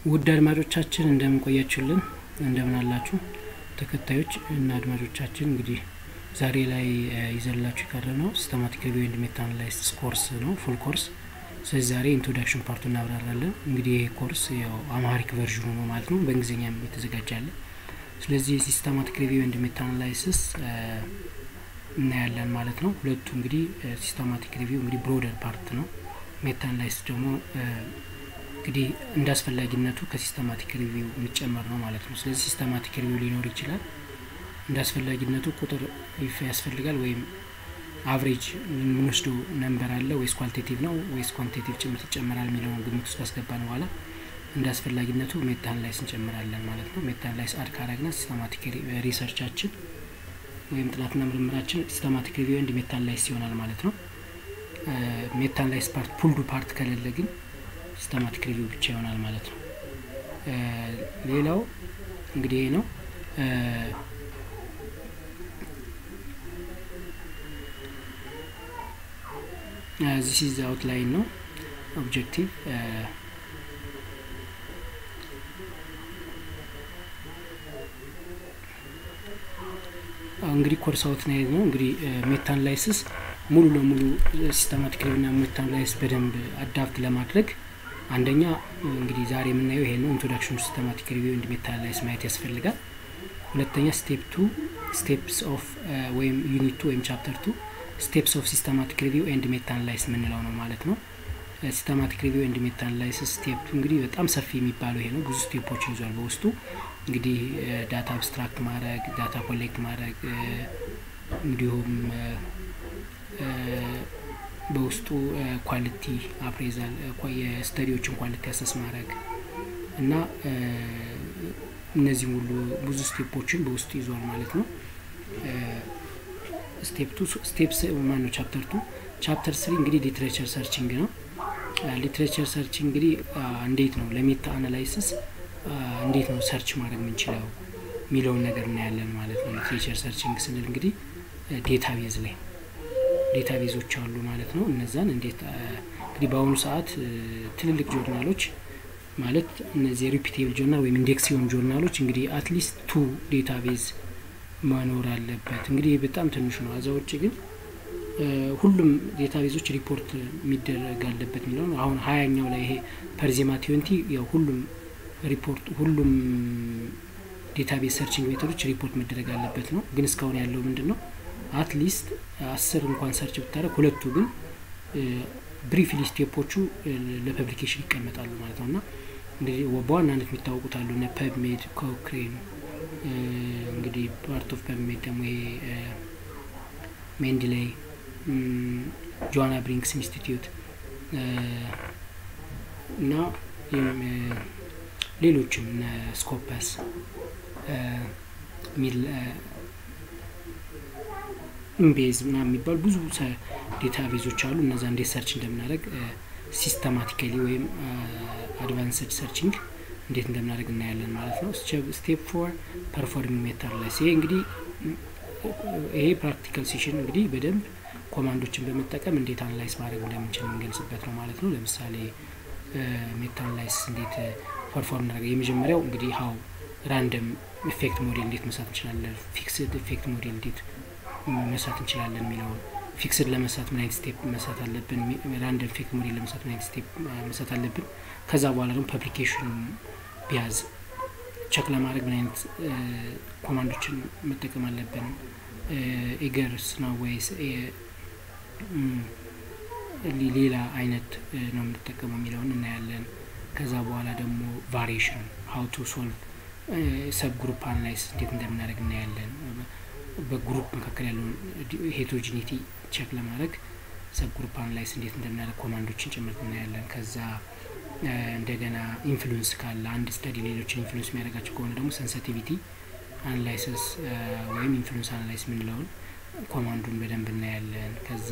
ውድ አድማጮቻችን እንደምን ቆያችሁልን? እንደምን አላችሁ? ተከታዮች እና አድማጮቻችን እንግዲህ ዛሬ ላይ ይዘንላችሁ የቀረ ነው ሲስተማቲክ ሪቪው ኤንድ ሜታ አናላይሲስ ኮርስ ነው፣ ፉል ኮርስ። ስለዚህ ዛሬ ኢንትሮዳክሽን ፓርቱ እናብራራለን። እንግዲህ ይሄ ኮርስ ያው አማሪክ ቨርዥኑ ነው ማለት ነው፣ በእንግሊዝኛም የተዘጋጃለ። ስለዚህ ሲስተማቲክ ሪቪው ኤንድ ሜታ አናላይሲስ እናያለን ማለት ነው። ሁለቱ እንግዲህ ሲስተማቲክ ሪቪው እንግዲህ ብሮደር ፓርት ነው። ሜታ አናላይሲስ ደግሞ እንግዲህ እንደ አስፈላጊነቱ ከሲስተማቲክ ሪቪው የሚጨመር ነው ማለት ነው። ስለዚህ ሲስተማቲክ ሪቪው ሊኖር ይችላል። እንደ አስፈላጊነቱ ቁጥር ያስፈልጋል ወይም አቨሬጅ የምንወስደው ነንበር አለ ወይስ ኳሊቴቲቭ ነው ወይስ ኳንቲቴቲቭ ጭምር ይጨመራል የሚለውን ግምት ውስጥ ካስገባን በኋላ እንደ አስፈላጊነቱ ሜታ አናላይስ እንጨምራለን ማለት ነው። ሜታ አናላይስ አድ ካረግና ሲስተማቲክ ሪሰርቻችን ወይም ጥናትና ምርምራችን ሲስተማቲክ ሪቪው ኤንድ ሜታ አናላይስ ይሆናል ማለት ነው። ሜታ አናላይስ ፓርት ፑልዱ ፓርት ከሌለ ግን ሲስተማቲክ ሪቪው ብቻ ይሆናል ማለት ነው። ሌላው እንግዲህ ይሄ ነው። ዚስ ኢዝ አውትላይን ነው ኦብጀክቲቭ እንግዲህ ኮርስ አውትላይን ነው። እንግዲህ ሜታ አናላይሲስ ሙሉ ለሙሉ ሲስተማቲክ ሪቪውና ሜታ አናላይሲስ በደንብ አዳፕት ለማድረግ አንደኛ እንግዲህ ዛሬ የምናየው ይሄ ነው። ኢንትሮዳክሽን ሲስተማቲክ ሪቪው ኤንድ ሜታ አናላይሲስ ማየት ያስፈልጋል። ሁለተኛ ስቴፕ ቱ ስቴፕስ ኦፍ ወይም ዩኒት ቱ ወይም ቻፕተር ቱ ስቴፕስ ኦፍ ሲስተማቲክ ሪቪው ኤንድ ሜታ አናላይሲስ የምንለው ነው ማለት ነው። ሲስተማቲክ ሪቪው ኤንድ ሜታ አናላይሲስ ስቴፕ እንግዲህ በጣም ሰፊ የሚባለው ይሄ ነው። ብዙ ስቴፖችን ይዟል በውስጡ እንግዲህ ዳታ አብስትራክት ማድረግ፣ ዳታ ኮሌክት ማድረግ እንዲሁም በውስጡ ኳሊቲ አፕሬዛል የስተዲዎችን ኳሊቲ አሰስ ማድረግ እና እነዚህ ሁሉ ብዙ ስቴፖችን በውስጡ ይዟል ማለት ነው። ስቴፕ ቱ ስቴፕስ ማን ነው? ቻፕተር ቱ ቻፕተር ስሪ እንግዲህ ሊትሬቸር ሰርችንግ ነው። ሊትሬቸር ሰርችንግ እንግዲህ እንዴት ነው ለሜታ አናላይሲስ እንዴት ነው ሰርች ማድረግ የምንችለው የሚለውን ነገር እናያለን ማለት ነው። ሊትሬቸር ሰርችንግ ስንል እንግዲህ ዴታ ቤዝ ላይ ዴታ ቤዞች አሉ ማለት ነው። እነዛን እንዴት እንግዲህ በአሁኑ ሰዓት ትልልቅ ጆርናሎች ማለት እነዚህ ሪፒቴብል ጆርናል ወይም ኢንዴክስ የሆኑ ጆርናሎች እንግዲህ አትሊስት ቱ ዴታ ቤዝ መኖር አለበት። እንግዲህ በጣም ትንሹ ነው። አዛ ውጭ ግን ሁሉም ዴታ ቤዞች ሪፖርት የሚደረግ አለበት የሚለው ነው። አሁን ሀያኛው ላይ ይሄ ፐርዜማ ቲዌንቲ ያው ሁሉም ሪፖርት ሁሉም ዴታ ቤዝ ሰርችንግ ሜቶዶች ሪፖርት መደረግ አለበት ነው። ግን እስካሁን ያለው ምንድን ነው? አትሊስት አስር እንኳን ሰርች ብታደረግ ሁለቱ ግን ብሪፍሊ ስቴፖቹ ለፐብሊኬሽን ይቀመጣሉ ማለት ነው እና እንግዲህ በዋናነት የሚታወቁት አሉ እነ ፐብሜድ ኮክሬን እንግዲህ ፓርት ኦፍ ፐብሜድ ደግሞ ይሄ ሜንድሌይ ጆዋና ብሪንክስ ኢንስቲትዩት እና ሌሎችም እነ ስኮፐስ ሚል ኢምቤዝ ምናምን የሚባሉ ብዙ ዴታ ቤዞች አሉ። እነዛ እንዴት ሰርች እንደምናደርግ ሲስተማቲካሊ ወይም አድቫንስድ ሰርችንግ እንዴት እንደምናደርግ እናያለን ማለት ነው። ስቴፕ ፎር ፐርፎርሚንግ ሜታ አናላይሲስ ይሄ እንግዲህ ይሄ ፕራክቲካል ሴሽን እንግዲህ በደንብ ኮማንዶችን በመጠቀም እንዴት አናላይስ ማድረግ እንደምንችል የምንገልጽበት ነው ማለት ነው። ለምሳሌ ሜታ አናላይሲስ እንዴት ፐርፎርም እናደርገ የመጀመሪያው እንግዲህ ሀው ራንደም ኢፌክት ሞዴል እንዴት መስራት እንችላለን፣ ፊክስድ ኢፌክት ሞዴል እንዴት መስራት እንችላለን የሚለውን ፊክስድ ለመስራት ምን አይነት ስቴፕ መስራት አለብን፣ ራንደም ኢፌክት ሞዴል ለመስራት ምን አይነት ስቴፕ መስራት አለብን። ከዛ በኋላ ደግሞ ፐብሊኬሽን ቢያዝ ቸክ ለማድረግ ምን አይነት ኮማንዶችን መጠቀም አለብን፣ ኤገርስ ነው ወይስ ሌላ አይነት ነው የምንጠቀመው የሚለውን እናያለን። ከዛ በኋላ ደግሞ ቫሪዬሽን ሀው ቱ ሶልቭ ሰብ ግሩፕ አናላይስ እንዴት እንደምናደርግ እናያለን። በግሩፕ መካከል ያለውን ሄትሮጂኒቲ ቼክ ለማድረግ ሰብ ግሩፕ አናላይስ እንዴት እንደምናደርግ ኮማንዶችን ጭምርት እናያለን። ከዛ እንደገና ኢንፍሉንስ ካለ አንድ ስተዲ ሌሎችን ኢንፍሉንስ የሚያደርጋቸው ከሆነ ደግሞ ሰንሲቲቪቲ አናላይሲስ ወይም ኢንፍሉንስ አናላይስ የምንለውን ኮማንዱን በደንብ እናያለን። ከዛ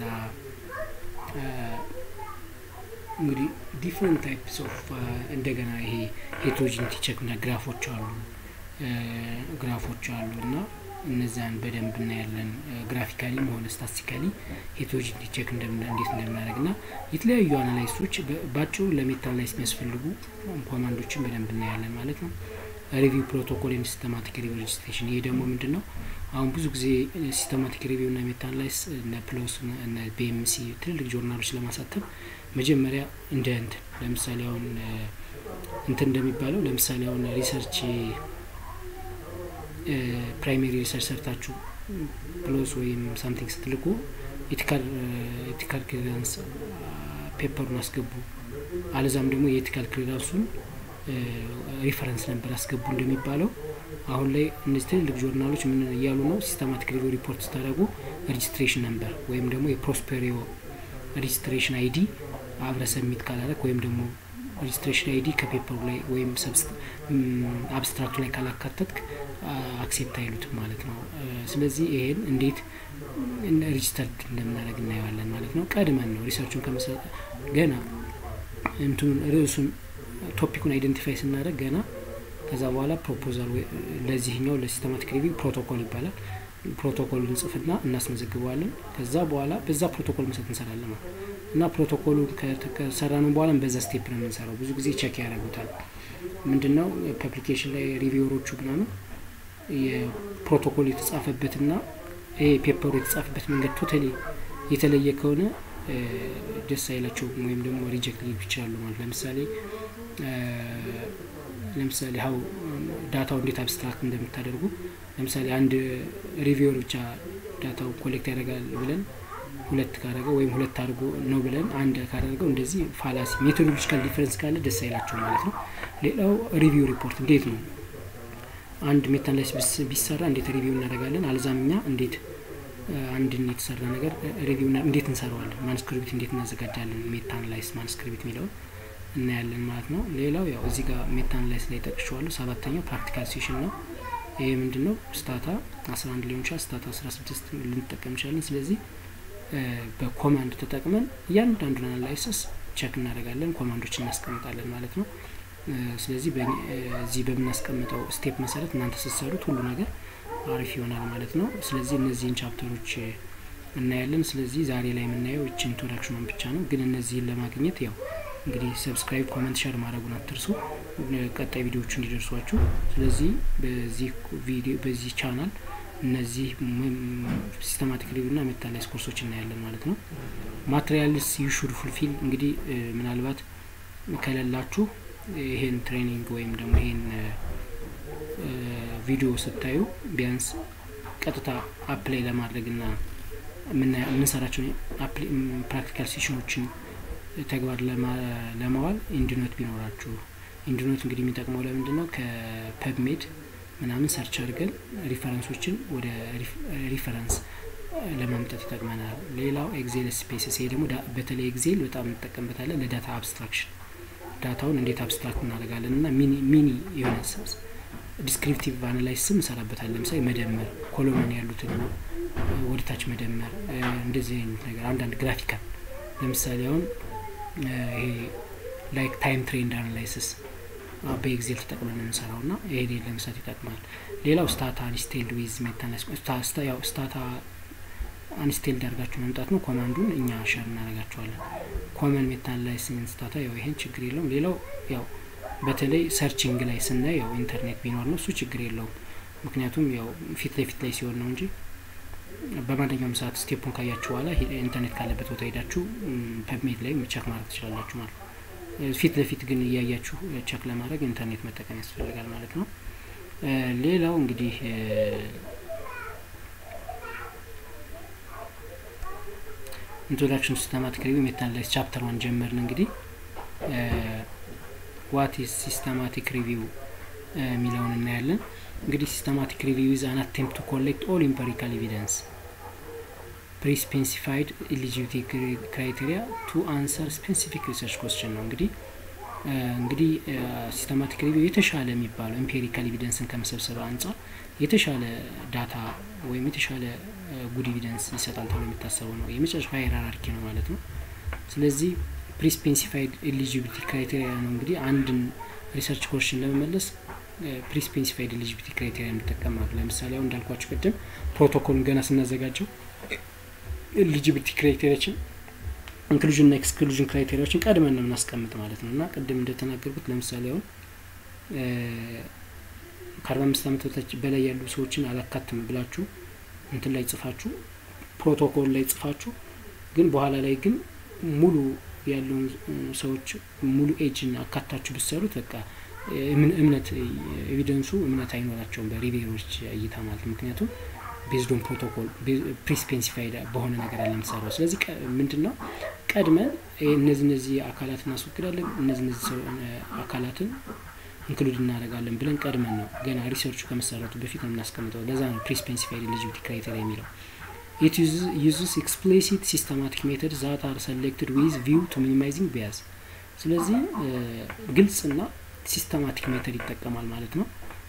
እንግዲህ ዲፍረንት ታይፕስ ኦፍ እንደገና ይሄ ሄትሮጂኒቲ ቼክ እና ግራፎች አሉ ግራፎች አሉ እና እነዚያን በደንብ እናያለን። ግራፊካሊም ሆነ ስታቲስቲካሊ ሄትሮጂኒቲ ቼክ እንዴት እንደምናደርግ ና የተለያዩ አናላይሶች በአጭሩ ለሜታ አናላይስ የሚያስፈልጉ ኮማንዶችን በደንብ እናያለን ማለት ነው። ሪቪው ፕሮቶኮል ኤንድ ሲስተማቲክ ሪቪው ሬጅስትሬሽን። ይሄ ደግሞ ምንድን ነው? አሁን ብዙ ጊዜ ሲስተማቲክ ሪቪው እና ሜታ አናላይስ እነ ፕሎስ እነ ቢኤምሲ ትልልቅ ጆርናሎች ለማሳተም መጀመሪያ እንደ እንትን ለምሳሌ አሁን እንትን እንደሚባለው ለምሳሌ አሁን ሪሰርች ፕራይሜሪ ሪሰርች ሰርታችሁ ፕሎስ ወይም ሳምቲንግ ስትልኩ ኤቲካል ክሊራንስ ፔፐሩን አስገቡ፣ አለዛም ደግሞ የኤቲካል ክሊራንሱን ሪፈረንስ ነበር አስገቡ እንደሚባለው አሁን ላይ እነዚህ ትልልቅ ጆርናሎች ምን እያሉ ነው? ሲስተማቲክ ሪቪው ሪፖርት ስታደርጉ ሬጅስትሬሽን ነበር ወይም ደግሞ የፕሮስፔሪዮ ሬጅስትሬሽን አይዲ አብረ ሰሚት ካላረግ ወይም ደግሞ ሬጅስትሬሽን አይዲ ከፔፐሩ ላይ ወይም አብስትራክቱ ላይ ካላካተትክ አክሴፕት አይሉትም ማለት ነው። ስለዚህ ይሄን እንዴት ሬጅስተርድ እንደምናደርግ እናየዋለን ማለት ነው። ቀድመን ነው ሪሰርቹን ከመሰ ገና እንትኑን ርዕሱን ቶፒኩን አይደንቲፋይ ስናደርግ ገና ከዛ በኋላ ፕሮፖዛል ለዚህኛው ለሲስተማቲክ ሪቪው ፕሮቶኮል ይባላል። ፕሮቶኮል እንጽፍና እናስመዘግበዋለን። ከዛ በኋላ በዛ ፕሮቶኮል መሰረት እንሰራለን ማለት እና ፕሮቶኮሉ ከሰራነው በኋላ በዛ ስቴፕ ነው የምንሰራው። ብዙ ጊዜ ቸክ ያደርጉታል። ምንድነው ፐብሊኬሽን ላይ ሪቪወሮቹ ምናምን የፕሮቶኮል የተጻፈበትና ይሄ ፔፐሩ የተጻፈበት መንገድ ቶታሊ የተለየ ከሆነ ደስ አይላቸውም ወይም ደግሞ ሪጀክት ሊሉ ይችላሉ ማለት ለምሳሌ ለምሳሌ ሀው ዳታው እንዴት አብስትራክት እንደምታደርጉ ለምሳሌ አንድ ሪቪወር ብቻ ዳታው ኮሌክት ያደርጋል ብለን ሁለት ካደረገው ወይም ሁለት አድርጎ ነው ብለን አንድ ካደረገው እንደዚህ ፋላሲ ሜቶዶሎጂካል ዲፈረንስ ካለ ደስ አይላቸው ማለት ነው። ሌላው ሪቪው ሪፖርት እንዴት ነው አንድ ሜታ አናላይሲስ ቢሰራ እንዴት ሪቪው እናደርጋለን? አልዛም እኛ እንዴት አንድን የተሰራ ነገር ሪቪው እንዴት እንሰራዋለን? ማንስክሪፕት እንዴት እናዘጋጃለን? ሜታ አናላይሲስ ማንስክሪፕት የሚለውን እናያለን ማለት ነው። ሌላው ያው እዚህ ጋር ሜታ አናላይሲስ ላይ ጠቅሸዋለሁ። ሰባተኛው ፕራክቲካል ሴሽን ነው። ይሄ ምንድን ነው? ስታታ አስራ አንድ ሊሆን ይችላል፣ ስታታ አስራ ስድስት ልንጠቀም እንችላለን። ስለዚህ በኮማንድ ተጠቅመን እያንዳንዱን አናላይሲስ ቸክ እናደርጋለን፣ ኮማንዶች እናስቀምጣለን ማለት ነው። ስለዚህ እዚህ በምናስቀምጠው ስቴፕ መሰረት እናንተ ስትሰሩት ሁሉ ነገር አሪፍ ይሆናል ማለት ነው። ስለዚህ እነዚህን ቻፕተሮች እናያለን። ስለዚህ ዛሬ ላይ የምናየው እችን ኢንትሮዳክሽኗን ብቻ ነው። ግን እነዚህን ለማግኘት ያው እንግዲህ ሰብስክራይብ፣ ኮመንት፣ ሸር ማድረጉን አትርሱ ቀጣይ ቪዲዮዎቹ እንዲደርሷችሁ። ስለዚህ በዚህ ቪዲዮ በዚህ ቻናል እነዚህ ሲስተማቲክ ሪቪው እና ሜታ አናላይሲስ ኮርሶች እናያለን ማለት ነው። ማቴሪያልስ ዩ ሹድ ፉልፊል እንግዲህ ምናልባት ከሌላችሁ ይሄን ትሬኒንግ ወይም ደግሞ ይሄን ቪዲዮ ስታዩ ቢያንስ ቀጥታ አፕላይ ለማድረግ ና የምንሰራቸውን ፕራክቲካል ሴሽኖችን ተግባር ለማዋል ኢንዲኖት ቢኖራችሁ ኢንዲኖት እንግዲህ የሚጠቅመው ለምንድን ነው ከፐብሜድ ምናምን ሰርች አድርገን ሪፈረንሶችን ወደ ሪፈረንስ ለማምጣት ይጠቅመናል። ሌላው ኤግዜል ስፔስስ፣ ይሄ ደግሞ በተለይ ኤግዜል በጣም እንጠቀምበታለን ለዳታ አብስትራክሽን ዳታውን እንዴት አብስትራክት እናደርጋለን እና ሚኒ የሆነ ዲስክሪፕቲቭ አናላይስም እንሰራበታለን። ለምሳሌ መደመር፣ ኮሎመን ያሉትን ወደታች መደመር፣ እንደዚህ አይነት ነገር አንዳንድ ግራፊካል ለምሳሌ አሁን ይሄ ላይክ ታይም ትሬንድ አናላይሲስ በኤግዜል ተጠቅመን የምንሰራው ና ይሄ ለመስራት ይጠቅማል። ሌላው ስታታ አንስቴልድ ዊዝ ሜታ ያው ስታታ አንስቴልድ አድርጋችሁ መምጣት ነው። ኮማንዱን እኛ ሸር እናደርጋቸዋለን። ኮመን ሜታ አናላይሲስ ስታታ ያው ይሄን ችግር የለውም። ሌላው ያው በተለይ ሰርችንግ ላይ ስናይ ያው ኢንተርኔት ቢኖር ነው እሱ ችግር የለውም። ምክንያቱም ያው ፊት ለፊት ላይ ሲሆን ነው እንጂ በማንኛውም ሰዓት ስቴፑን ካያችሁ በኋላ ኢንተርኔት ካለበት ቦታ ሄዳችሁ ፐብሜት ላይ ቸክ ማድረግ ትችላላችሁ ማለት ነው። ፊት ለፊት ግን እያያችሁ ቸክ ለማድረግ ኢንተርኔት መጠቀም ያስፈልጋል ማለት ነው። ሌላው እንግዲህ ኢንትሮዳክሽን ሲስተማቲክ ሪቪው ሜታ አናላይሲስ ቻፕተር ዋን ጀመርን። እንግዲህ ዋት ኢዝ ሲስተማቲክ ሪቪው የሚለውን እናያለን። እንግዲህ ሲስተማቲክ ሪቪው ኢዝ አን አቴምፕት ቱ ኮሌክት ኦል ኢምፐሪካል ኤቪደንስ ፕሪስፔሲፋይድ ኤሊጂቢሊቲ ክራይቴሪያ ቱ አንሰር ስፔሲፊክ ሪሰርች ኮስችን ነው። እንግዲህ እንግዲህ ሲስተማቲክ ሪቪው የተሻለ የሚባለው ኤምፔሪካል ኤቪደንስን ከመሰብሰብ አንጻር የተሻለ ዳታ ወይም የተሻለ ጉድ ኤቪደንስ ይሰጣል ተብሎ የሚታሰበው ነው። የመጨረሻ ሃይራርኪ ነው ማለት ነው። ስለዚህ ፕሪስፔሲፋይድ ኤሊጂቢሊቲ ክራይቴሪያ ነው እንግዲህ አንድን ሪሰርች ኮስችን ለመመለስ ፕሪስፔሲፋይድ ኤሊጂቢሊቲ ክራይቴሪያ እንጠቀማሉ። ለምሳሌ አሁን እንዳልኳቸው ቅድም ፕሮቶኮሉን ገና ስናዘጋጀው ኤሊጂቢሊቲ ክራይቴሪያችን ኢንክሉዥን እና ኤክስክሉዥን ክራይቴሪያዎችን ቀድመን ነው የምናስቀምጥ ማለት ነው እና ቅድም እንደተናገርኩት ለምሳሌ አሁን ከአርባ አምስት ዓመት በታች በላይ ያሉ ሰዎችን አላካትም ብላችሁ እንትን ላይ ጽፋችሁ ፕሮቶኮል ላይ ጽፋችሁ ግን በኋላ ላይ ግን ሙሉ ያለውን ሰዎች ሙሉ ኤጅን አካታችሁ ብትሰሩት በቃ እምነት ኤቪደንሱ እምነት አይኖራቸውም በሪቬሮች እይታ ማለት ምክንያቱም ቤዝዶን ፕሮቶኮል ፕሪስፔሲፋይድ በሆነ ነገር አለ የምትሰራው። ስለዚህ ምንድን ነው ቀድመን እነዚህ እነዚህ አካላትን እናስወግዳለን፣ እነዚህ እነዚህ አካላትን ኢንክሉድ እናደርጋለን ብለን ቀድመን ነው ገና ሪሰርቹ ከመሰረቱ በፊት ነው የምናስቀምጠው። ለዛ ነው ፕሪስፔሲፋይድ ኤሊጂቢሊቲ ክራይቴሪያ የሚለው። ኢት ዩዝስ ኤክስፕሊሲት ሲስተማቲክ ሜተድ ዛት አር ሰሌክትድ ዊዝ ቪው ቱ ሚኒማይዚንግ ቢያዝ። ስለዚህ ግልጽና ሲስተማቲክ ሜተድ ይጠቀማል ማለት ነው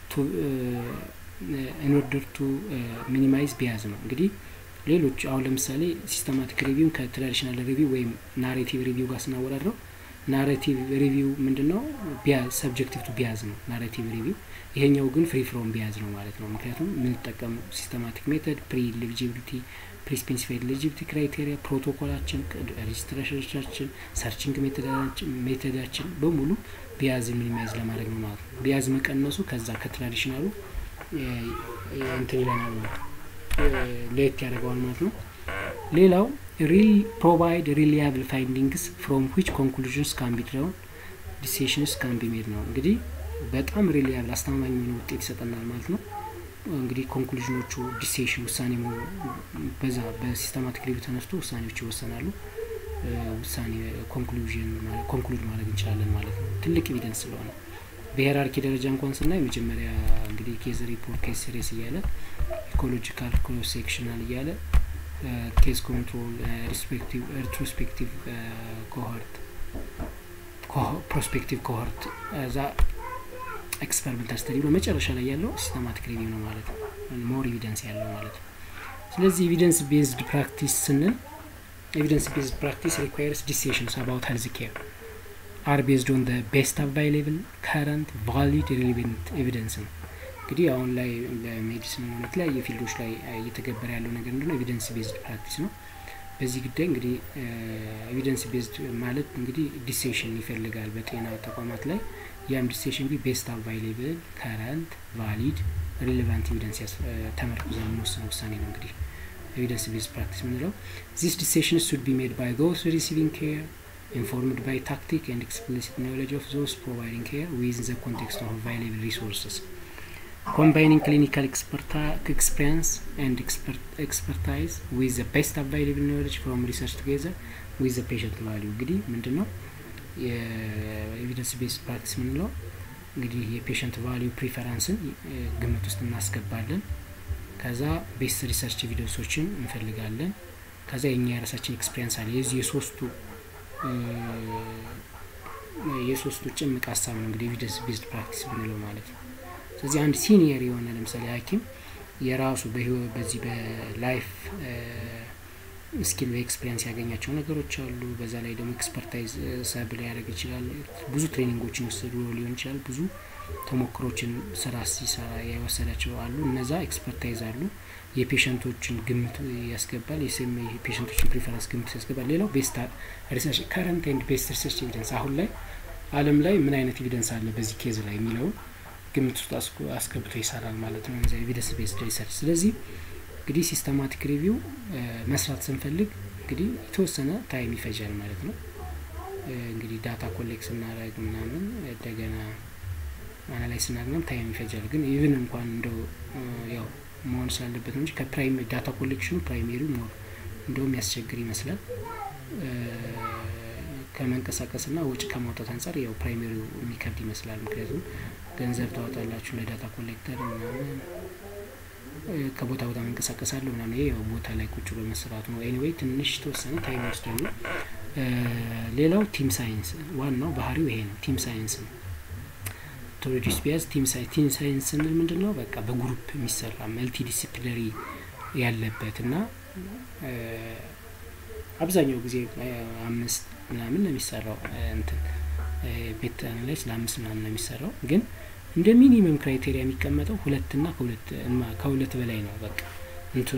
ኢንኦርደር ቱ ሚኒማይዝ ቢያዝ ነው። እንግዲህ ሌሎች አሁን ለምሳሌ ሲስተማቲክ ሪቪው ከትራዲሽናል ሪቪው ወይም ናሬቲቭ ሪቪው ጋር ስናወዳድረው ናሬቲቭ ሪቪው ምንድን ነው? ቢያዝ ሰብጀክቲቭ ቱ ቢያዝ ነው ናሬቲቭ ሪቪው። ይሄኛው ግን ፍሪ ፍሮም ቢያዝ ነው ማለት ነው። ምክንያቱም የምንጠቀሙ ሲስተማቲክ ሜተድ ፕሪ ኤሊጂቢሊቲ ፕሪስፔሲፋይድ ኤሊጂቢሊቲ ክራይቴሪያ፣ ፕሮቶኮላችን፣ ሬጅስትሬሽኖቻችን፣ ሰርችንግ ሜተዳችን በሙሉ ቢያዝን ሚኒማይዝ ለማድረግ ነው ማለት ነው። ቢያዝ መቀነሱ ከዛ ከትራዲሽናሉ እንትን ይለናል ለየት ያደርገዋል ማለት ነው። ሌላው ሪል ፕሮቫይድ ሪሊያብል ፋይንዲንግስ ፍሮም ዊች ኮንክሉዥንስ ካን ቢ ድራውን ዲሲሽንስ ካን ቢ ሜድ ነው። እንግዲህ በጣም ሪሊያብል አስተማማኝ የሆነ ውጤት ይሰጠናል ማለት ነው። እንግዲህ ኮንክሉዥኖቹ ዲሲሽን ውሳኔ በዛ በሲስተማቲክ ሪቪው ተነስቶ ውሳኔዎች ይወሰናሉ። ውሳኔ ኮንክሉዥን ኮንክሉድ ማድረግ እንችላለን ማለት ነው። ትልቅ ኤቪደንስ ስለሆነ በሄራርኪ ደረጃ እንኳን ስናይ መጀመሪያ እንግዲህ ኬዝ ሪፖርት ኬዝ ሲሪየስ እያለ ኢኮሎጂካል ክሮስ ሴክሽናል እያለ ኬዝ ኮንትሮል ሪትሮስፔክቲቭ ኮሆርት ፕሮስፔክቲቭ ኮሆርት እዛ ኤክስፐሪመንታል ስተዲ ብሎ መጨረሻ ላይ ያለው ሲስተማቲክ ሪቪው ነው ማለት ነው። ሞር ኤቪደንስ ያለው ማለት ነው። ስለዚህ ኤቪደንስ ቤዝድ ፕራክቲስ ስንል ኤቪደንስ ቤዝድ ፕራክቲስ ሪኳየርስ ዲሲሽንስ አባውት ሄልዝ ኬር አር ቤዝድ ኦን ቤስት አቫይሌብል ከረንት ቫሊድ ሪሌቨንት ኤቪደንስ ነው። እንግዲህ አሁን ላይ በሜዲሲን ሆነ የተለያየ ፊልዶች ላይ እየተገበረ ያለው ነገር ምንድነው? ኤቪደንስ ቤዝድ ፕራክቲስ ነው። በዚህ ጉዳይ እንግዲህ ኤቪደንስ ቤዝድ ማለት እንግዲህ ዲሴሽን ይፈልጋል በጤና ተቋማት ላይ ያም ዲሴሽን ቢ ቤስት አቫይሌብል ከረንት ቫሊድ ሪሌቫንት ኤቪደንስ ተመርኩዘን የምንወስነው ውሳኔ ነው። እንግዲህ ኤቪደንስ ቤዝድ ፕራክቲስ የምንለው ዚስ ዲሴሽን ሱድ ቢ ሜድ ባይ ዞስ ሪሲቪንግ ኬር informed by tactic and explicit knowledge of those providing care within the context of available resources. Combining clinical experience and expert expertise with the best available knowledge from research together with the patient value እንግዲህ ምንድን ነው የኤቪደንስ ቤስድ ፕራክቲስ የምንለው እንግዲህ የፔሽንት ቫሊዩ ፕሪፈራንስን ግምት ውስጥ እናስገባለን። ከዛ ቤስት ሪሰርች ኤቪደንሶችን እንፈልጋለን። ከዛ የኛ የራሳችን ኤክስፔሪንስ አለ። የዚህ የሶስቱ የሶስቱ ጭምቅ ሀሳብ ነው እንግዲህ ኤቪደንስ ቤዝድ ፕራክቲስ ብንለው ማለት ነው። ስለዚህ አንድ ሲኒየር የሆነ ለምሳሌ ሐኪም የራሱ በዚህ በላይፍ ስኪል በኤክስፔሪንስ ያገኛቸው ነገሮች አሉ። በዛ ላይ ደግሞ ኤክስፐርታይዝ ሰብ ሊያደርግ ይችላል። ብዙ ትሬኒንጎችን ወሰዱ ሊሆን ይችላል። ብዙ ተሞክሮችን ስራ ሲሰራ የወሰዳቸው አሉ። እነዛ ኤክስፐርታይዝ አሉ። የፔሸንቶችን ግምት ያስገባል። የስም የፔሸንቶችን ፕሪፈረንስ ግምት ያስገባል። ሌላው ቤስት ሪሰርች ከረንት ኤንድ ቤስት ሪሰርች ኤቪደንስ አሁን ላይ ዓለም ላይ ምን አይነት ኤቪደንስ አለ በዚህ ኬዝ ላይ የሚለውን ግምት ውስጥ አስገብቶ ይሰራል ማለት ነው ኤቪደንስ ቤስድ ሪሰርች። ስለዚህ እንግዲህ ሲስተማቲክ ሪቪው መስራት ስንፈልግ እንግዲህ የተወሰነ ታይም ይፈጃል ማለት ነው። እንግዲህ ዳታ ኮሌክት ስናደርግ ምናምን እንደገና አናላይዝ ስናደርግም ታይም ይፈጃል። ግን ኢቭን እንኳን እንደው ያው መሆን ስላለበት ነው እንጂ ከፕራይም ዳታ ኮሌክሽኑ ፕራይሜሪው ሞር እንደውም ያስቸግር ይመስላል። ከመንቀሳቀስና ወጪ ከማውጣት አንጻር ያው ፕራይሜሪው የሚከብድ ይመስላል። ምክንያቱም ገንዘብ ታወጣላችሁ ለዳታ ኮሌክተር ምናምን ከቦታ ቦታ መንቀሳቀሳለሁ ምናምን ይሄ ያው ቦታ ላይ ቁጭ ብሎ መስራቱ ነው። ኤኒዌይ ትንሽ የተወሰነ ታይም ይወስዳሉ። ሌላው ቲም ሳይንስ ዋናው ባህሪው ይሄ ነው። ቲም ሳይንስ ነው። ቶሎጂስ ቢያዝ ቲም ሳይንስ ቲም ሳይንስ ስንል ምንድን ነው? በቃ በግሩፕ የሚሰራ መልቲ ዲሲፕሊነሪ ያለበት እና አብዛኛው ጊዜ አምስት ምናምን ነው የሚሰራው እንትን ቤት አናላይስ ለአምስት ምናምን ነው የሚሰራው ግን እንደ ሚኒመም ክራይቴሪያ የሚቀመጠው ሁለትና ከሁለት ከሁለት በላይ ነው። በቃ እንትኑ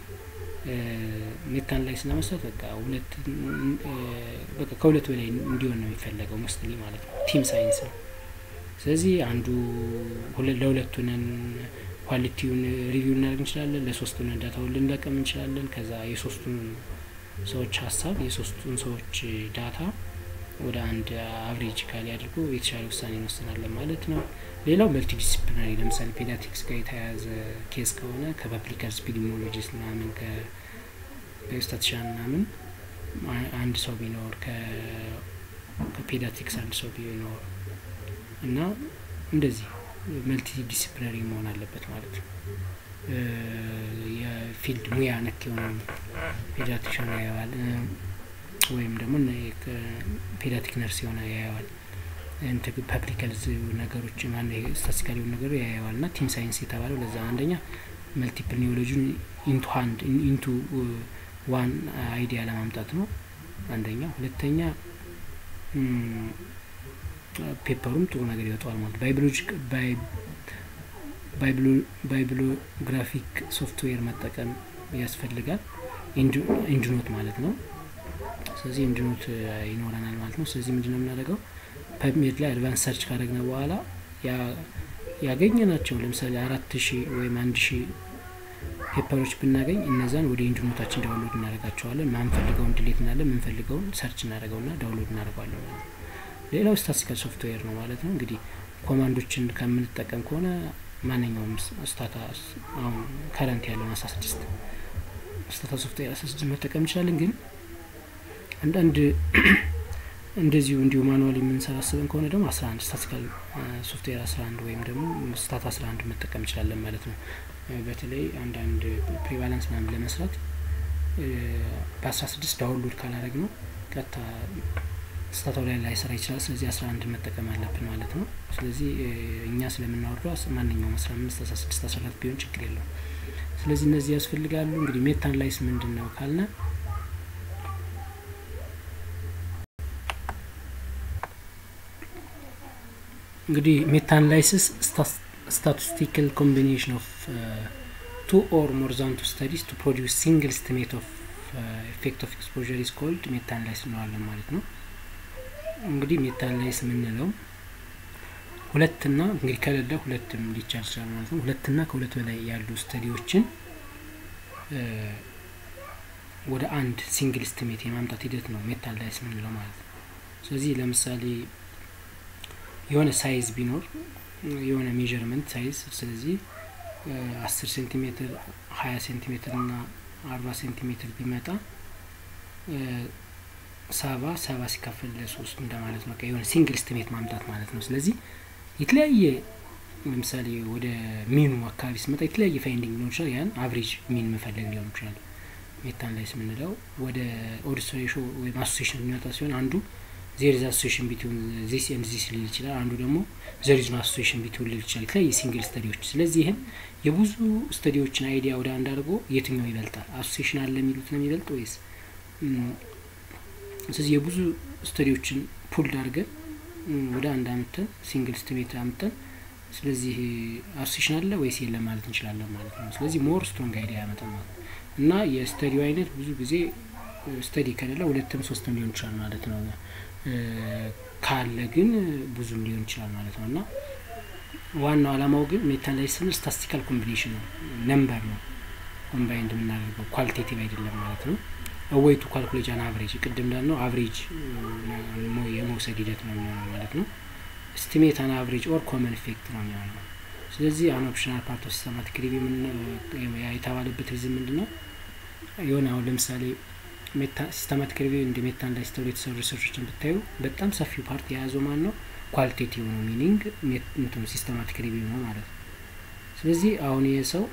ሜታ አናላይሲስ ለመስራት በቃ ሁለት በቃ ከሁለት በላይ እንዲሆን ነው የሚፈለገው ሞስትሊ ማለት ነው። ቲም ሳይንስ ነው። ስለዚህ አንዱ ለሁለቱ ነን ኳሊቲውን ሪቪው እናደርግ እንችላለን። ለሶስቱ ነን ዳታውን ልንለቀም እንችላለን። ከዛ የሶስቱን ሰዎች ሀሳብ የሶስቱን ሰዎች ዳታ ወደ አንድ አብሬጅ ካሊ አድርጎ የተሻለ ውሳኔ እንወስናለን ማለት ነው። ሌላው መልቲ ዲስፕሊናሪ ለምሳሌ ፔዲያትሪክስ ጋር የተያያዘ ኬስ ከሆነ ከፐብሊክ ሄልዝ ኢፒዲሚዮሎጂስት ምናምን ከስታቲሻን ምናምን አንድ ሰው ቢኖር ከፔዲያትሪክስ አንድ ሰው ቢኖር እና እንደዚህ መልቲ ዲስፕሊናሪ መሆን አለበት ማለት ነው። የፊልድ ሙያ ነክ የሆነ ፔዲያትሪሽን ያየዋል ወይም ደግሞ ፔዲያትሪክ ነርስ የሆነ ያየዋል ፐብሊክ ሄልዝ ነገሮች ስታቲስቲካል የሆኑ ነገሮች ያየዋል እና ቲም ሳይንስ የተባለው ለዛ አንደኛ መልቲፕል ኒዮሎጂን ኢንቱ ሃንድ ኢንቱ ዋን አይዲያ ለማምጣት ነው አንደኛ። ሁለተኛ ፔፐሩም ጥሩ ነገር ይወጣዋል ማለት ባዮሎጂክ ባይብሎግራፊክ ሶፍትዌር መጠቀም ያስፈልጋል። ኢንድኖት ማለት ነው። ስለዚህ ኢንድኖት ይኖረናል ማለት ነው። ስለዚህ ምንድነው የምናደርገው ፐብሜድ ላይ አድቫንስ ሰርች ካደረግነ በኋላ ያገኘ ናቸው ለምሳሌ አራት ሺህ ወይም አንድ ሺህ ፔፐሮች ብናገኝ እነዛን ወደ ኢንድኖታችን ዳውንሎድ እናደርጋቸዋለን። ማንፈልገውን ድሌት እናለን፣ ምንፈልገውን ሰርች እናደርገውና ዳውንሎድ እናደርገዋለን ማለት ነው። ሌላው ስታቲስቲካል ሶፍትዌር ነው ማለት ነው። እንግዲህ ኮማንዶችን ከምንጠቀም ከሆነ ማንኛውም ስታታ አሁን ከረንት ያለውን አስራ ስድስት ስታታ ሶፍትዌር አስራ ስድስት መጠቀም እንችላለን። ግን አንዳንድ እንደዚሁ እንዲሁ ማኑዋል የምንሰባስበን ከሆነ ደግሞ አስራ አንድ ስታቲስቲካል ሶፍትዌር አስራ አንድ ወይም ደግሞ ስታት አስራ አንድ መጠቀም እንችላለን ማለት ነው። በተለይ አንዳንድ ፕሪቫለንስ ምናምን ለመስራት በአስራ ስድስት ዳውንሎድ ካላረግ ነው ቀጥታ ስታታው ላይ ላይሰራ ይችላል። ስለዚህ አስራ አንድ መጠቀም አለብን ማለት ነው። ስለዚህ እኛ ስለምናወርደው ማንኛውም አስራ አምስት አስራ ስድስት አስራ አራት ቢሆን ችግር የለውም። ስለዚህ እነዚህ ያስፈልጋሉ። እንግዲህ ሜታ አናላይሲስ ምንድን ነው ካልነ እንግዲህ ሜታ አናላይሲስ ስታቲስቲካል ኮምቢኔሽን ኦፍ ቱ ኦር ሞር ዛን ቱ ስተዲስ ቱ ፕሮዲውስ ሲንግል ስቲሜት ኦፍ ኢፌክት ኦፍ ኤክስፖዠር ኢዝ ኮልድ ሜታ አናላይሲስ እንለዋለን ማለት ነው። እንግዲህ ሜታ አናላይሲስ የምንለው ሁለትና እንግዲህ ከሌለ ሁለትም ሊቻል ይችላል ማለት ነው። ሁለትና ከሁለት በላይ ያሉ ስተዲዎችን ወደ አንድ ሲንግል ስቲሜት የማምጣት ሂደት ነው ሜታ አናላይሲስ የምንለው ማለት ነው። ስለዚህ ለምሳሌ የሆነ ሳይዝ ቢኖር የሆነ ሜዥርመንት ሳይዝ ስለዚህ አስር ሴንቲሜትር ሀያ ሴንቲሜትር እና አርባ ሴንቲሜትር ቢመጣ ሰባ ሰባ ሲካፈል ለሶስት እንደማለት ነው። የሆነ ሲንግል ስቲሜት ማምጣት ማለት ነው። ስለዚህ የተለያየ ለምሳሌ ወደ ሚኑ አካባቢ ስመጣ የተለያየ ፋይንዲንግ ሊሆን ይችላል። ያን አቭሬጅ ሚን መፈለግ ሊሆን ይችላል። ሜታ አናላይሲስ የምንለው ወደ ኦድስ ሬሾ ወይም አሶሴሽን የሚመጣ ሲሆን አንዱ ዜር ኢዝ አሶሴሽን ቢትዊን ዚስ ኤንድ ዚስ ሊል ይችላል። አንዱ ደግሞ ዘር ኢዝ ኖ አሶሴሽን ቢትዊን ሊል ይችላል። የተለያየ ሲንግል ስተዲዎች። ስለዚህ ይህም የብዙ ስተዲዎችን አይዲያ ወደ አንድ አድርጎ የትኛው ይበልጣል አሶሴሽን አለ የሚሉት ነው የሚበልጥ ወይስ ስለዚህ የብዙ ስተዲዎችን ፑልድ አድርገን ወደ አንድ አምተን ሲንግል ስቲሜት አምተን ስለዚህ አሶሴሽን አለ ወይስ የለም ማለት እንችላለን ማለት ነው። ስለዚህ ሞር ስትሮንግ አይዲያ ያመጣል ማለት ነው እና የስተዲው አይነት ብዙ ጊዜ ስተዲ ከሌለ ሁለትም ሶስትም ሊሆን ይችላል ማለት ነው። ካለ ግን ብዙም ሊሆን ይችላል ማለት ነው እና ዋናው አላማው ግን ሜታ አናላይሲስ ስንል ስታቲስቲካል ኮምቢኔሽን ነው፣ ነምበር ነው ኮምባይንድ የምናደርገው ኳሊቴቲቭ አይደለም ማለት ነው። ወይቱ ካልኩሌሽን አቨሬጅ ቅድም እንዳልነው አቨሬጅ የመውሰድ ሂደት ነው የሚሆነው ማለት ነው። ስቲሜት አን አቨሬጅ ኦር ኮመን ኢፌክት ነው የሚሆነው። ስለዚህ አን ኦፕሽናል ፓርት ኦፍ ሲስተማቲክ ሪቪው የተባለበት ሪዝም ምንድን ነው? የሆነ አሁን ለምሳሌ ሲስተማቲክ ሪቪው እንደ ሜታ አናላይሲስ ተብሎ የተሰሩ ሪሰርቾችን ብታዩ በጣም ሰፊው ፓርት የያዘው ማን ነው? ኳሊቴቲቭ ነው ሚኒንግ እንትኑ ሲስተማቲክ ሪቪው ነው ማለት ነው። ስለዚህ አሁን ይህ ሰው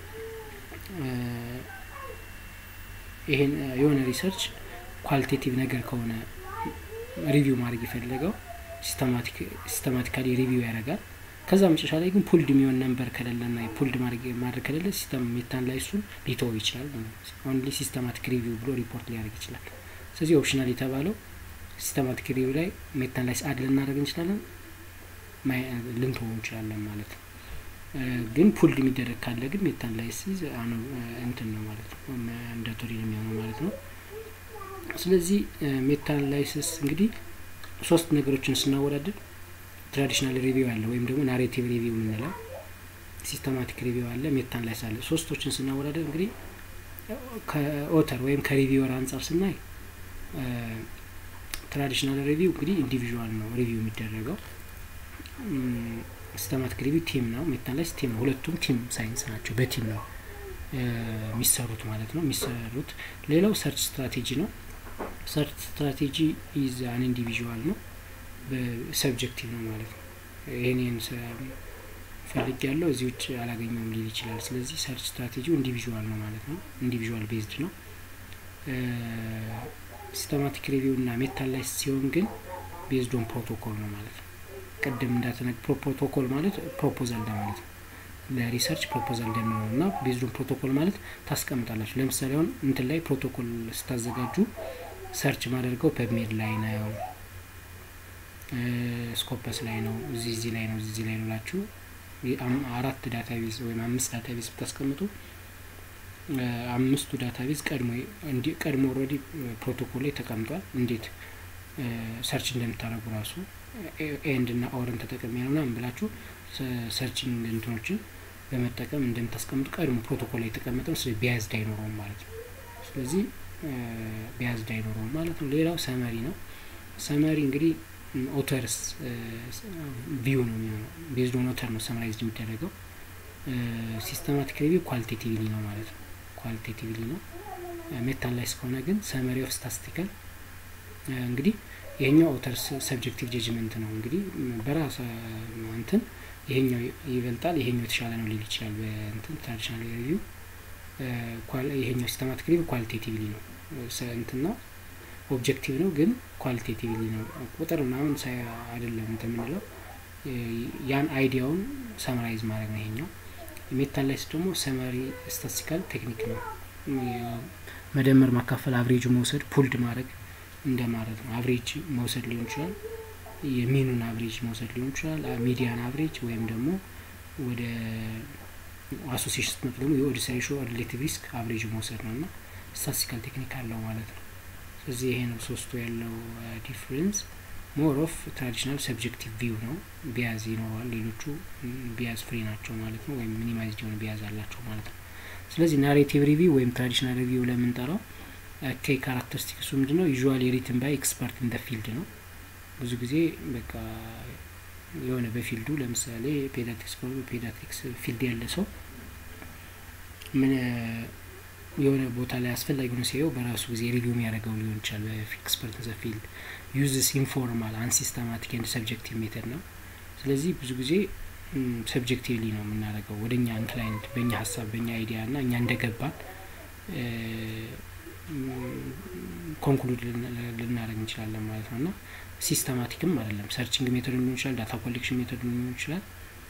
ይሄን የሆነ ሪሰርች ኳሊቴቲቭ ነገር ከሆነ ሪቪው ማድረግ የፈለገው ሲስተማቲካሊ ሪቪው ያደርጋል። ከዛ መጨረሻ ላይ ግን ፑልድ የሚሆን ነንበር ከሌለና ፑልድ ማድረግ ከሌለ ሲስተም ሜታ አናላይሲሱን ሊተወው ይችላል። ኦንሊ ሲስተማቲክ ሪቪው ብሎ ሪፖርት ሊያደርግ ይችላል። ስለዚህ ኦፕሽናል የተባለው ሲስተማቲክ ሪቪው ላይ ሜታ አናላይሲስ አድ ልናደርግ እንችላለን፣ ልንተወው እንችላለን ማለት ነው። ግን ፑልድ የሚደረግ ካለ ግን ሜታ አናላይሲስ እንትን ነው ማለት ነው ማንዳቶሪ ነው የሚሆነው ማለት ነው። ስለዚህ ሜታ አናላይሲስ እንግዲህ ሶስት ነገሮችን ስናወዳድር ትራዲሽናል ሪቪው አለ ወይም ደግሞ ናሬቲቭ ሪቪው የምንለው ሲስተማቲክ ሪቪው አለ፣ ሜታ አናላይሲስ አለ። ሶስቶችን ስናወዳደር እንግዲህ ከኦተር ወይም ከሪቪወር አንጻር ስናይ ትራዲሽናል ሪቪው እንግዲህ ኢንዲቪዥዋል ነው ሪቪው የሚደረገው። ሲስተማቲክ ሪቪው ቲም ነው፣ ሜታ አናላይሲስ ቲም ነው። ሁለቱም ቲም ሳይንስ ናቸው፣ በቲም ነው የሚሰሩት ማለት ነው የሚሰሩት። ሌላው ሰርች ስትራቴጂ ነው። ሰርች ስትራቴጂ ኢዝ አን ኢንዲቪዥዋል ነው፣ በሰብጀክቲቭ ነው ማለት ነው። ይህን ፈልግ ያለው እዚህ ውጭ አላገኘውም ሊል ይችላል። ስለዚህ ሰርች ስትራቴጂው ኢንዲቪዥዋል ነው ማለት ነው። ኢንዲቪዥዋል ቤዝድ ነው። ሲስተማቲክ ሪቪው እና ሜታ አናላይሲስ ሲሆን ግን ቤዝድ ኦን ፕሮቶኮል ነው ማለት ነው። ቅድም እንዳተነግ ፕሮቶኮል ማለት ፕሮፖዛል ለማለት ነው። ለሪሰርች ፕሮፖዛል እንደምንሆ እና ቤዝድ ኦን ፕሮቶኮል ማለት ታስቀምጣላችሁ። ለምሳሌ አሁን እንትን ላይ ፕሮቶኮል ስታዘጋጁ ሰርች ማደርገው ፐብሜድ ላይ ነው፣ ስኮፐስ ላይ ነው፣ እዚህ እዚህ ላይ ነው፣ እዚህ ላይ ነው ላችሁ አራት ዳታቤዝ ወይም አምስት ዳታቤዝ ብታስቀምጡ አምስቱ ዳታቤዝ ቀድሞ ቀድሞ ኦልሬዲ ፕሮቶኮል ላይ ተቀምጧል። እንዴት ሰርች እንደምታደርጉ ራሱ ኤንድ እና ኦርን ተጠቅሜ ነው ምናምን ብላችሁ ሰርችንግ እንትኖችን በመጠቀም እንደምታስቀምጡ ቀድሞ ፕሮቶኮል ላይ የተቀመጠ ነው። ስለዚህ ቢያዝድ አይኖረውም ማለት ነው። ስለዚህ ቢያዝድ አይኖረውም ማለት ነው። ሌላው ሰመሪ ነው። ሰመሪ እንግዲህ ኦተርስ ቪው ነው የሚሆነው። ቤዝድ ኦን ኦተር ነው ሰመራይዝድ የሚደረገው። ሲስተማቲክ ሪቪው ኳሊቴቲቭሊ ነው ማለት ነው። ኳሊቴቲቭሊ ነው። ሜታ አናላይሲስ ከሆነ ግን ሰመሪ ኦፍ ስታስቲካል እንግዲህ ይሄኛው ኦተር ሰብጀክቲቭ ጀጅመንት ነው። እንግዲህ በራስ እንትን ይሄኛው ይበልጣል ይሄኛው የተሻለ ነው ሊል ይችላል። በእንትን ትራዲሽናል ሪቪው ይሄኛው ሲስተማቲክ ሪቪው ኳሊቴቲቭሊ ነው እንትን ነው ኦብጀክቲቭ ነው ግን ኳሊቴቲቭሊ ነው። ቁጥር ምናምን ሳይ አይደለም እንትን የምንለው ያን አይዲያውን ሰመራይዝ ማድረግ ነው ይሄኛው። ሜታ አናላይሲስ ደግሞ ሰመሪ ስታቲስቲካል ቴክኒክ ነው። መደመር፣ ማካፈል፣ አቭሬጁ መውሰድ፣ ፑልድ ማድረግ እንደማለት ነው። አቭሬጅ መውሰድ ሊሆን ይችላል። የሚኑን አቭሬጅ መውሰድ ሊሆን ይችላል። ሚዲያን አቭሬጅ ወይም ደግሞ ወደ አሶሲሽን ስትመጡ ደግሞ የኦዲስ ሬሾ ሪሌቲቭ ሪስክ አቭሬጅ መውሰድ ነው እና ስታቲስቲካል ቴክኒክ አለው ማለት ነው። ስለዚህ ይሄ ነው ሶስቱ ያለው ዲፍረንስ። ሞር ኦፍ ትራዲሽናል ሰብጀክቲቭ ቪው ነው። ቢያዝ ይኖረዋል። ሌሎቹ ቢያዝ ፍሪ ናቸው ማለት ነው፣ ወይም ሚኒማይዝድ የሆነ ቢያዝ አላቸው ማለት ነው። ስለዚህ ናሬቲቭ ሪቪው ወይም ትራዲሽናል ሪቪው ለምንጠራው ከይ ካራክተሪስቲክሱ ምንድን ነው? ዩዥዋሊ ሪትን ባይ ኤክስፐርት ኢን ደ ፊልድ ነው። ብዙ ጊዜ በቃ የሆነ በፊልዱ ለምሳሌ ፔዳትሪክስ ፔዳትሪክስ ፊልድ ያለ ሰው ምን የሆነ ቦታ ላይ አስፈላጊ ሆኖ ሲያየው በራሱ ጊዜ ሪቪው የሚያደርገው ሊሆን ይችላል። በኤክስፐርት ዘ ፊልድ ዩዝስ ኢንፎርማል አንሲስተማቲክ ኤንድ ሰብጀክቲቭ ሜተድ ነው። ስለዚህ ብዙ ጊዜ ሰብጀክቲቭሊ ነው የምናደርገው ወደ እኛ ኢንክላይንድ በእኛ ሀሳብ በእኛ አይዲያ እና እኛ እንደገባን ኮንክሉድ ልናደርግ እንችላለን ማለት ነው እና ሲስተማቲክም አይደለም። ሰርችንግ ሜቶድ ሊሆን ይችላል፣ ዳታ ኮሌክሽን ሜቶድ ሊሆን ይችላል።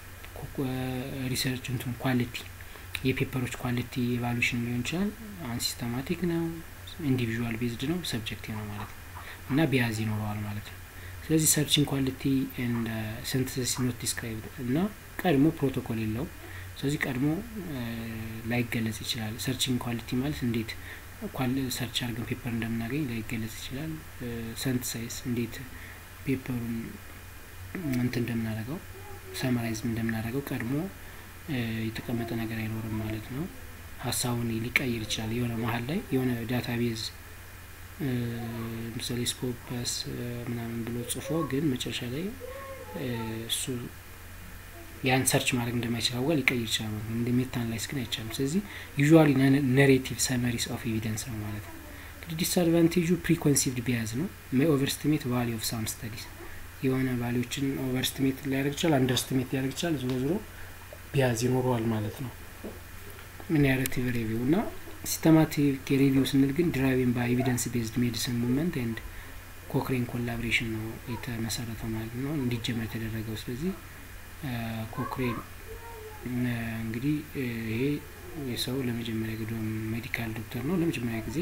ሪሰርች እንትን ኳሊቲ የፔፐሮች ኳሊቲ ኤቫሉሽን ሊሆን ይችላል። አንሲስተማቲክ ነው፣ ኢንዲቪዥዋል ቤዝድ ነው፣ ሰብጀክቲቭ ነው ማለት ነው እና ቢያዝ ይኖረዋል ማለት ነው። ስለዚህ ሰርችንግ ኳሊቲ ኤንድ ሲንተሲስ ኖት ዲስክራይብድ እና ቀድሞ ፕሮቶኮል የለውም። ስለዚህ ቀድሞ ላይገለጽ ይችላል። ሰርችንግ ኳሊቲ ማለት እንዴት ሰርች አድርገን ፔፐር እንደምናገኝ ላይገለጽ ይችላል። ሰንትሳይዝ እንዴት ፔፐሩን እንትን እንደምናደርገው ሰመራይዝ እንደምናደርገው ቀድሞ የተቀመጠ ነገር አይኖርም ማለት ነው። ሀሳቡን ሊቀይር ይችላል። የሆነ መሀል ላይ የሆነ ዳታቤዝ ለምሳሌ ስኮፐስ ምናምን ብሎ ጽፎ ግን መጨረሻ ላይ እሱ ያን ሰርች ማድረግ እንደማይችል አዋ ሊቀይር ይችላል ማለት ነው። እንደ ሜታ አናላይሲስ ግን አይቻልም። ስለዚህ ዩዥዋሊ ነሬቲቭ ሰመሪስ ኦፍ ኤቪደንስ ነው ማለት ነው። እንግዲህ ዲስአድቫንቴጁ ፕሪኮንሲቭድ ቢያዝ ነው። ሜይ ኦቨርስቲሜት ቫሊ ኦፍ ሳም ስተዲስ የሆነ ቫሊዎችን ኦቨርስቲሜት ሊያደርግ ይችላል፣ አንደርስቲሜት ሊያደርግ ይችላል። ዞሮ ዞሮ ቢያዝ ይኖረዋል ማለት ነው። ናሬቲቭ ሪቪው እና ሲስተማቲክ ሪቪው ስንል ግን ድራይቪንግ ባይ ኤቪደንስ ቤዝድ ሜዲሲን ሙቭመንት ኤንድ ኮክሬን ኮላቦሬሽን ነው የተመሰረተው ማለት ነው እንዲጀመር የተደረገው። ስለዚህ ኮክሬን እንግዲህ ይሄ የሰው ለመጀመሪያ ጊዜ ሜዲካል ዶክተር ነው ለመጀመሪያ ጊዜ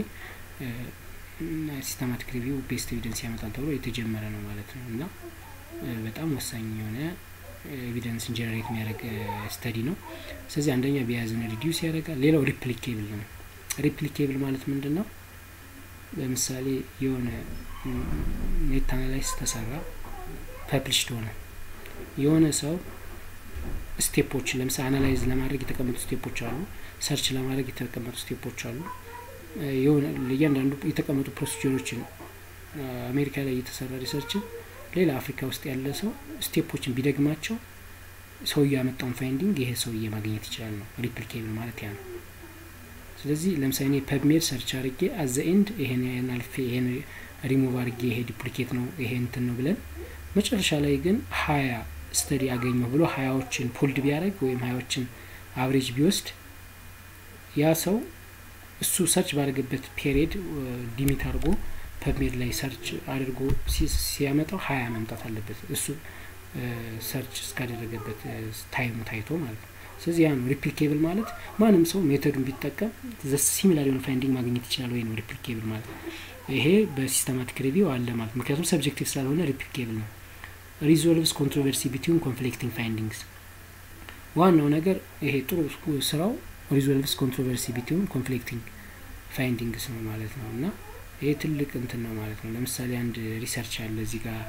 ሲስተማቲክ ሪቪው ቤስት ኤቪደንስ ያመጣል ተብሎ የተጀመረ ነው ማለት ነው እና በጣም ወሳኝ የሆነ ኤቪደንስን ጀነሬት የሚያደርግ ስተዲ ነው። ስለዚህ አንደኛ ቢያዝን ሪዲዩስ ያደርጋል። ሌላው ሪፕሊኬብል ነው። ሪፕሊኬብል ማለት ምንድን ነው? ለምሳሌ የሆነ ሜታ አናላይስ ተሰራ ፐብሊሽድ ሆነ። የሆነ ሰው ስቴፖችን ለምሳሌ አናላይዝ ለማድረግ የተቀመጡ ስቴፖች አሉ። ሰርች ለማድረግ የተቀመጡ ስቴፖች አሉ። የሆነ እያንዳንዱ የተቀመጡ ፕሮሲጀሮችን አሜሪካ ላይ የተሰራ ሪሰርችን ሌላ አፍሪካ ውስጥ ያለ ሰው ስቴፖችን ቢደግማቸው ሰውዬ ያመጣውን ፋይንዲንግ ይሄ ሰውዬ ማግኘት ይችላል ነው ሪፕሊኬብል ማለት ያ ነው። ስለዚህ ለምሳሌ እኔ ፐብሜድ ሰርች አድርጌ አዘ ኤንድ ይሄን ይሄን አልፌ ይሄን ሪሙቭ አድርጌ ይሄ ዱፕሊኬት ነው ይሄ እንትን ነው ብለን መጨረሻ ላይ ግን ሀያ ስተዲ አገኘሁ ብሎ ሀያዎችን ፑልድ ቢያደርግ ወይም ሀያዎችን አብሬጅ ቢወስድ ያ ሰው እሱ ሰርች ባደረገበት ፔሪድ ዲሚት አድርጎ ፐብሜድ ላይ ሰርች አድርጎ ሲያመጣው ሀያ መምጣት አለበት እሱ ሰርች እስካደረገበት ታይሙ ታይቶ ማለት ነው። ስለዚህ ያ ነው ሪፕሊኬብል ማለት ማንም ሰው ሜቶዱን ቢጠቀም ሲሚላር የሆነ ፋይንዲንግ ማግኘት ይችላል ወይ ነው ሪፕሊኬብል ማለት። ይሄ በሲስተማቲክ ሪቪው አለ ማለት ምክንያቱም ሰብጀክቲቭ ስላልሆነ ሪፕሊኬብል ነው። ሪዞልቭስ ኮንትሮቨርሲ ቢትዊን ኮንፍሊክቲንግ ፋይንዲንግስ ዋናው ነገር ይሄ ጥሩ ስራው ሪዞልቭስ ኮንትሮቨርሲ ቢትዊን ኮንፍሊክቲንግ ፋይንዲንግስ ነው ማለት ነው እና ይሄ ትልቅ እንትን ነው ማለት ነው። ለምሳሌ አንድ ሪሰርች አለ እዚህ ጋር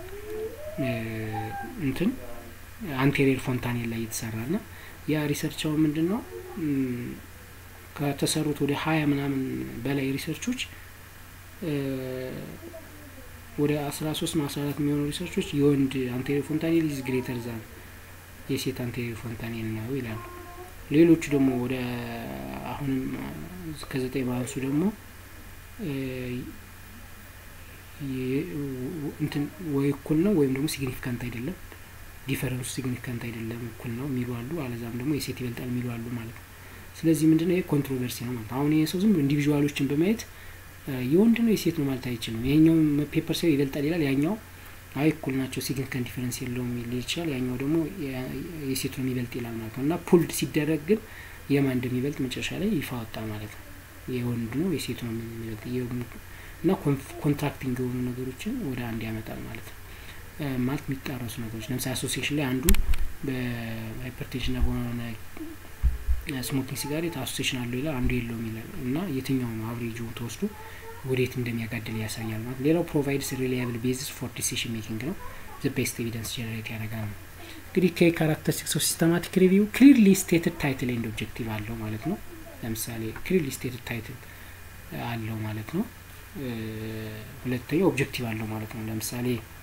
እንትን አንቴሪየር ፎንታኔል ላይ የተሰራ ና ያ ሪሰርቻው ምንድን ነው ከተሰሩት ወደ ሀያ ምናምን በላይ ሪሰርቾች ወደ አስራ ሶስት ና አስራ አራት የሚሆኑ ሪሰርቾች የወንድ አንቴሪየር ፎንታኔል ኢዝ ግሬተር ዛን የሴት አንቴሪየር ፎንታኔል ነው ይላሉ። ሌሎቹ ደግሞ ወደ አሁንም ከዘጠኝ ባንሱ ደግሞ እንትን ወይ እኩል ነው ወይም ደግሞ ሲግኒፊካንት አይደለም፣ ዲፈረንሱ ሲግኒፊካንት አይደለም እኩል ነው የሚሉ አሉ። አለዛም ደግሞ የሴት ይበልጣል የሚሉ አሉ ማለት ነው። ስለዚህ ምንድነው ይሄ ኮንትሮቨርሲ ነው ማለት አሁን ይሄ ሰው ዝም ብሎ ኢንዲቪዥዋሎችን በማየት የወንድ ነው የሴት ነው ማለት አይችልም። ይሄኛው ፔፐር ሰው ይበልጣል ይላል፣ ያኛው አይ እኩል ናቸው ሲግኒፊካንት ዲፈረንስ የለውም ሊል ይችላል፣ ያኛው ደግሞ የሴቱ ነው የሚበልጥ ይላል ማለት ነው። እና ፑልድ ሲደረግ ግን የማን እንደሚበልጥ መጨረሻ ላይ ይፋ ወጣ ማለት ነው። የወንድ ነው የሴቱ ነው የሚበልጥ እና ኮንትራክቲንግ የሆኑ ነገሮችን ወደ አንድ ያመጣል ማለት ነው። ማለት የሚጣረሱ ነገሮች ለምሳሌ አሶሲሽን ላይ አንዱ በሃይፐርቴንሽን ና በሆነ ስሞኪንግ ሲጋሬት አሶሲሽን አለው ይላል፣ አንዱ የለውም ይላል እና የትኛው ነው አብሬጁ ተወስዶ ወዴት እንደሚያጋድል ያሳያል ማለት ሌላው ፕሮቫይድስ ሪላያብል ቤዚስ ፎር ዲሲሽን ሜኪንግ ነው ዘ ቤስት ኤቪደንስ ጀነሬት ያደርጋል ነው እንግዲህ ከካራክተሪስቲክስ ኦፍ ሲስተማቲክ ሪቪው ክሊርሊ ስቴትድ ታይትል ኤንድ ኦብጀክቲቭ አለው ማለት ነው ለምሳሌ ክሊርሊ ስቴትድ ታይትል አለው ማለት ነው ሁለተኛው ኦብጀክቲቭ አለው ማለት ነው ለምሳሌ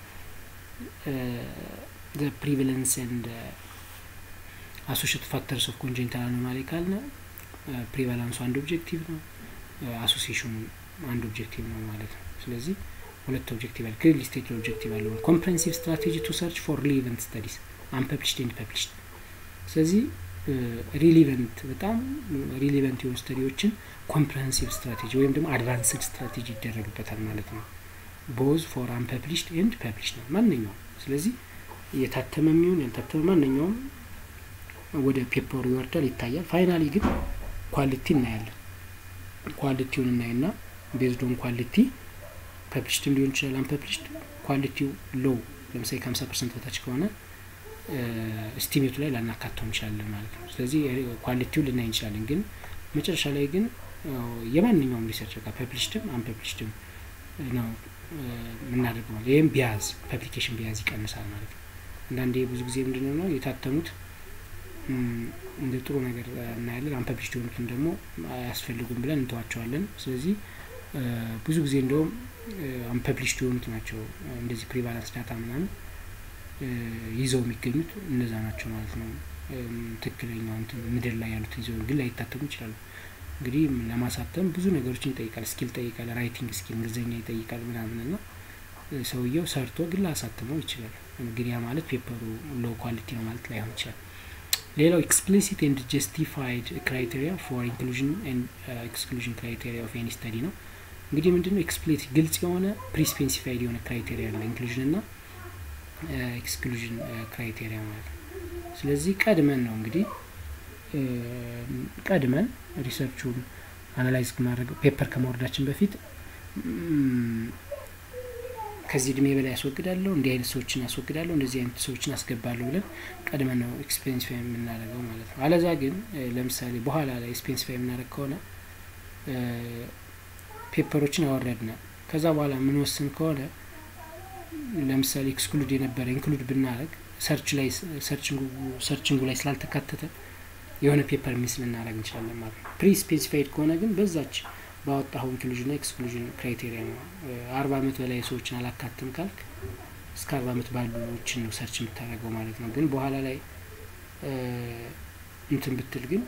ዘ ፕሪቫለንስ ኤንድ አሶሽት ፋክተርስ ኦፍ ኮንጀንታል አኖማሊ ካልነ ፕሪቫላንሱ አንድ ኦብጀክቲቭ ነው አሶሲሽኑ አንድ ኦብጀክቲቭ ነው ማለት ነው ስለዚህ ሁለት ኦብጀክቲቭ አለ ክሊርሊ ስቴትድ ኦብጀክቲቭ አለው ኮምፕሬንሲቭ ስትራቴጂ ቱ ሰርች ፎር ሪሊቨንት ስተዲስ አንፐብሊሽድ ኤንድ ፐብሊሽድ ስለዚህ ሪሊቨንት በጣም ሪሊቨንት የሆኑ ስተዲዎችን ኮምፕሬሄንሲቭ ስትራቴጂ ወይም ደግሞ አድቫንስድ ስትራቴጂ ይደረግበታል ማለት ነው ቦዝ ፎር አንፐብሊሽድ ኤንድ ፐብሊሽድ ነው ማንኛውም ስለዚህ የታተመ የሚሆን ያልታተመ ማንኛውም ወደ ፔፐሩ ይወርዳል ይታያል ፋይናሊ ግን ኳሊቲ እናያለን ኳሊቲውን እናይና ቤዝዶን ኳሊቲ ፐብሊሽድም ሊሆን ይችላል አንፐብሊሽድ ኳሊቲው ሎው ለምሳሌ ከሀምሳ ፐርሰንት በታች ከሆነ ስቲሜቱ ላይ ላናካተው እንችላለን ማለት ነው ስለዚህ ኳሊቲውን ልናይ እንችላለን ግን መጨረሻ ላይ ግን የማንኛውም ሪሰርች ጋር ፐብሊሽድም አንፐብሊሽድም ነው የምናደርገው ማለት ይህም ቢያዝ ፐብሊኬሽን ቢያዝ ይቀንሳል ማለት ነው አንዳንዴ ብዙ ጊዜ ምንድነው ነው የታተሙት እንደ ጥሩ ነገር እናያለን አንፐብሊሽድ የሆኑትን ደግሞ አያስፈልጉም ብለን እንተዋቸዋለን ስለዚህ ብዙ ጊዜ እንደውም አንፐብሊሽድ የሆኑት ናቸው እንደዚህ ፕሪቫላንስ ዳታ ምናምን ይዘው የሚገኙት እነዛ ናቸው ማለት ነው ትክክለኛው እንትን ምድር ላይ ያሉት ይዘው ግን ላይታተሙ ይችላሉ እንግዲህ ለማሳተም ብዙ ነገሮችን ይጠይቃል ስኪል ይጠይቃል ራይቲንግ ስኪል እንግሊዝኛ ይጠይቃል ምናምን ና ሰውየው ሰርቶ ግን ላሳትመው ይችላል ግን ያ ማለት ፔፐሩ ሎ ኳሊቲ ነው ማለት ላይሆን ይችላል ሌላው ኤክስፕሊሲት ኤንድ ጀስቲፋይድ ክራይቴሪያ ፎር ኢንክሉዥን ኤክስክሉዥን ክራይቴሪያ ኦፍ ኤኒ ስተዲ ነው እንግዲህ ምንድነው ኤክስፕሊት ግልጽ የሆነ ፕሪስፔሲፋይድ የሆነ ክራይቴሪያ አለ ኢንክሉዥን ና ኤክስክሉዥን ክራይቴሪያ ማለት ነው ስለዚህ ቀድመን ነው እንግዲህ ቀድመን ሪሰርቹን አናላይዝ ማድረግ ፔፐር ከማውረዳችን በፊት ከዚህ እድሜ በላይ ያስወግዳለሁ፣ እንዲህ አይነት ሰዎችን አስወግዳለሁ፣ እንደዚህ አይነት ሰዎችን አስገባለሁ ብለን ቀድመን ነው ኤክስፔንሲፋይ የምናደርገው ማለት ነው። አለዛ ግን ለምሳሌ በኋላ ላይ ኤክስፔንሲፋይ የምናደርግ ከሆነ ፔፐሮችን አወረድነ ከዛ በኋላ የምንወስን ከሆነ ለምሳሌ ኤክስክሉድ የነበረ ኢንክሉድ ብናደረግ ሰርች ላይ ሰርችንጉ ላይ ስላልተካተተ የሆነ ፔፐር ሚስ ልናደረግ እንችላለን ማለት ነው። ፕሪ ስፔሲፋይድ ከሆነ ግን በዛች ባወጣኸው ኢንክሉዥንና ኤክስክሉዥን ክራይቴሪያ ነው። አርባ አመት በላይ ሰዎችን አላካትም ካልክ እስከ አርባ አመት ባሉዎችን ነው ሰርች የምታደርገው ማለት ነው። ግን በኋላ ላይ እንትን ብትል ግን